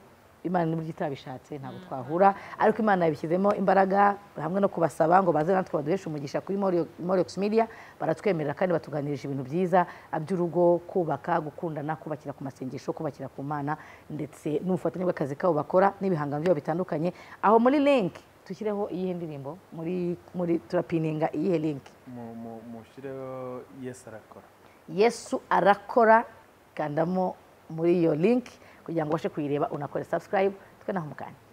imana n'uburyo itabishatse ntabwo twahura ariko imana yabishyizemo imbaraga hamwe no kubasaba ngo baze natwe baduheshe umugisha kuri moriyox media baratwemerera kandi batuganirije ibintu byiza by'urugo kubaka gukundana kubakira ku masengesho kubakira ku mana ndetse n'ubufatanye bw'akazi kabo bakora n'ibihangano byabo bitandukanye aho muri link dushyireho iyihe ndirimbo muri muri turapininga iyihe link Mu- mu- mushyireho yesu arakora yesu arakora kandamo muri iyo link kugira ngo ubashe kuyireba unakore subscribe twe naho mukanya